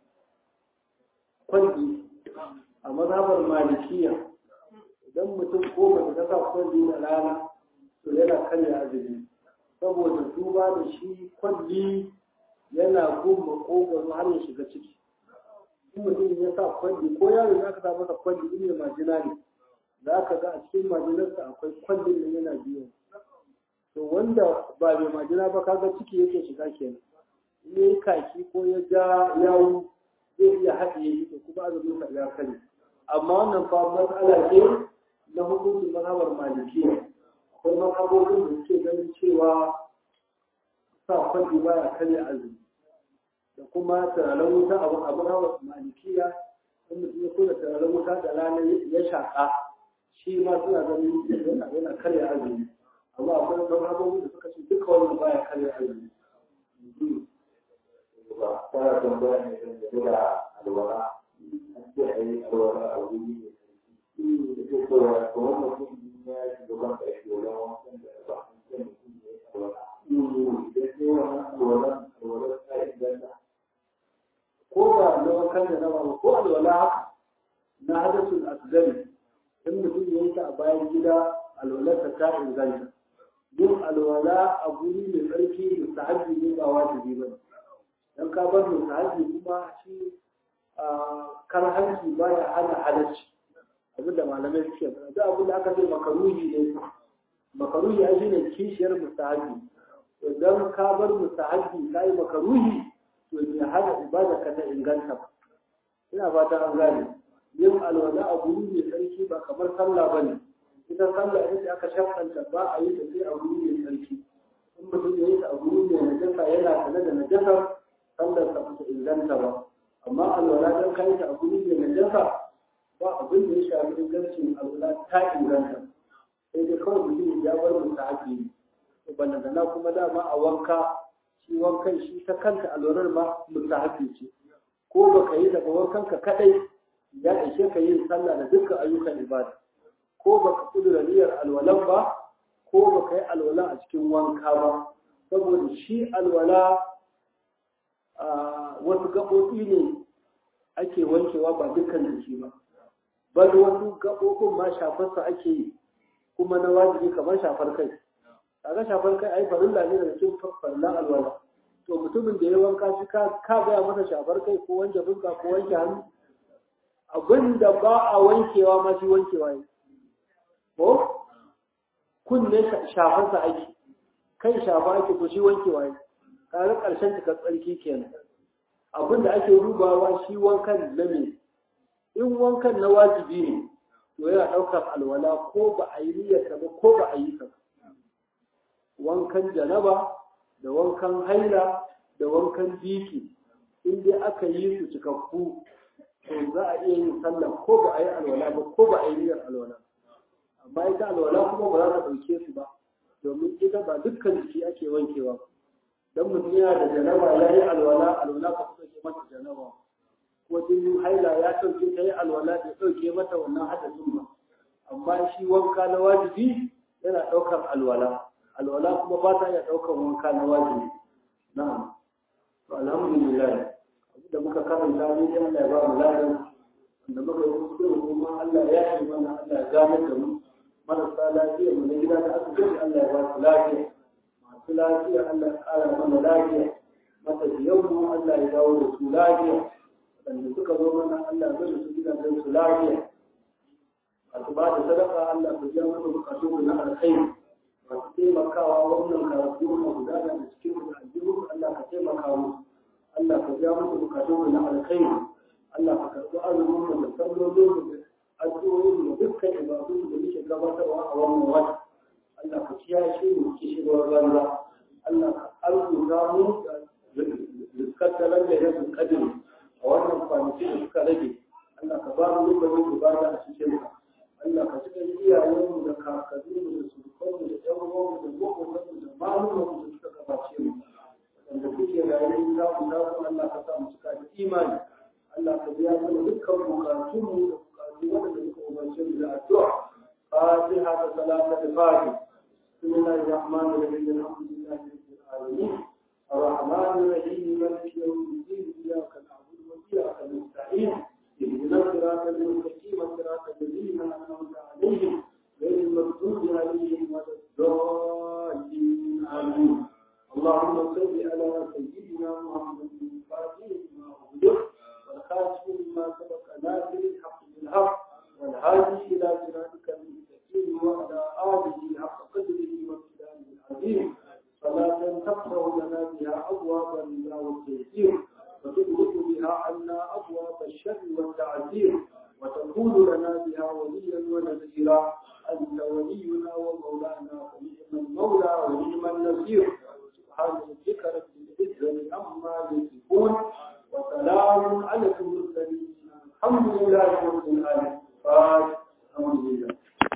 kwalli a mazhabar malikiya idan mutum ko mace ta sa kwalli da rana to yana karya azumi saboda duba da shi kwalli yana gun makogwaro har ya shiga ciki in mutum ya sa kwalli ko yaro za ka sa masa kwalli in ya majina ne za ka ga a cikin majinarsa akwai kwallin da yana biyu to wanda ba mai majina ba kaga ciki yake shiga kenan in ya yi kaki ko ya ja yawu zai iya haɗiye shi to kuma azumin sa ya kare amma wannan fa matsala ce na hukuncin mazhabar malikiya akwai mazhabobin da suke ganin cewa sa kwalli baya karya azumi da kuma turaren wuta abu abu hawa malikiya in mutum ya kula turaren wuta da rana ya shaƙa shi ma suna ganin yana yana karya azumi amma akwai wani abubuwan da suka ce duka wannan baya karya azumi ba fara tambaya ne dangane da alwala an ce a yi alwala a wuri mai sarki da ke cewa kamar mutum ya shiga ban ƙarfi wajen wankan da ba an ce mutum ya yi alwala idan sai wannan alwalan alwalan ta inganta ko da na wankan da na ba ko alwala haka na hadasul asgari in mutum ya yi ta a bayan gida alwalarsa ta inganta yin alwala a guri mai tsarki mustahabbi ne ba wajibi ba dan ka bar mustahabbi kuma shi karhanci baya hana halarci abin da malamai suke faɗa duk abin da aka ce makaruhi ne makaruhi ai shine kishiyar mustahabbi idan ka bar mustahabbi kai makaruhi to ne hana ibada ka ta inganta ba ina fata an gane yin alwala a guri mai tsarki ba kamar sallah bane ita sallah ita aka shafanta ba a yi ta sai a guri mai tsarki in mutum ya yi ta a guri mai najasa yana sane da najasar sallar ta ta inganta ba amma alwala dan kai ta a guri mai najasa ba abin da ya shafi ingancin alwala ta inganta sai dai kawai mutum ya bar mu ta haƙi ne ballantana kuma dama a wanka shi wankan shi ta kanta alwalar ma mustahabi ce ko baka yi daga wankan ka kadai ya ishe ka yin sallah da dukkan ayyukan ibada ko baka kudura niyyar alwalan ba ko baka yi alwala a cikin wanka ba saboda shi alwala wasu gaɓoɓi ne ake wankewa ba dukkan jiki ba bal wasu gaɓoɓin ma shafarsa ake yi kuma na wajibi kamar shafar kai kaga shafar kai ai farilla ne daga cikin farilla alwala to mutumin da ya wanka shi ka ka gaya masa shafar kai ko wanke fuska ko wanke hannu abin da ba a wankewa ma shi wankewa ne ko kunne shafarsa ake kai shafa ake to shi wankewa ne kaga ƙarshen cikar tsarki kenan abin da ake dubawa shi wankan na me in wankan na wajibi ne to yana ɗaukar alwala ko ba a yi niyyarsa ba ko ba a yi sa wankan janaba da wankan haila da wankan biki in dai aka yi su cikakku to za a iya yin sallah ko ba a yi alwala ba ko ba a yi niyyar alwala amma ita alwala kuma ba za ta ɗauke su ba domin ita ba dukkan jiki ake wankewa dan mutum yana da janaba ya yi alwala alwala ba ku ɗauke mata janaba ko jinin haila ya ɗauke ta yi alwala bai ɗauke mata wannan hadasin ba amma shi wanka na wajibi yana ɗaukar alwala alwala kuma ba ta iya ɗaukar wanka na wajibi na'am to alhamdulillah da muka karanta ne dai Allah ya ba mu ladan da muka yi kuskure kuma Allah ya yi mana Allah ya gane da mu marasa lafiya mu na gida da asibiti Allah ya ba su lafiya masu lafiya Allah ya ƙara mana lafiya matafiyan mu Allah ya dawo da su lafiya wanda suka zo mana Allah ya bada su gidajen su lafiya masu ba da sadaka Allah ya biya mana bukatu na alkhairi masu taimakawa wannan karatu na gudana da cikin aljihu Allah ka taimaka musu Allah ka biya musu bukatun na alkhairi Allah ka karɓi azumin mu da sallolin mu da addu'o'in mu dukkan ibadun da muke gabatarwa a wannan wata Allah ka kiyaye mu kishirwar banza Allah ka arzuta mu da riskattalar da yasin kadiri a wannan kwanaki da suka rage Allah ka ba mu lokacin ibada a cikin ka Allah ka cika iyayenmu da kakanninmu da surukanmu da ƴan uwanmu da maƙotanmu da malumanmu da suka gabace mu wanda kuke rayuwa za ku za ku Allah ka sa mu cika da imani Allah ka biya mana dukkan bukatun mu da bukatu wanda muka umarce mu da addu'a fatiha da salata da fati bismillahir rahmanir rahim alhamdulillahi rabbil alamin الرحمن الرحيم مالك يوم الدين اياك نعبد واياك نستعين اهدنا الصراط المستقيم صراط الذين انعمت عليهم غير المغضوب عليهم ولا الضالين امين اللهم صل على سيدنا محمد الفاتح لما أغلق والخاتم لما سبق ناصر الحق بالحق والهادي إلى صراطك المستقيم وعلى آله حق قدره وامتدانه العظيم صلاة تفتح لنا بها أبواب الرضا والتيسير وتغلق بها عنا أبواب الشر والتعذير وتكون لنا بها وليا ونذيرا أنت ولينا ومولانا ونعم المولى ونعم النصير سبحان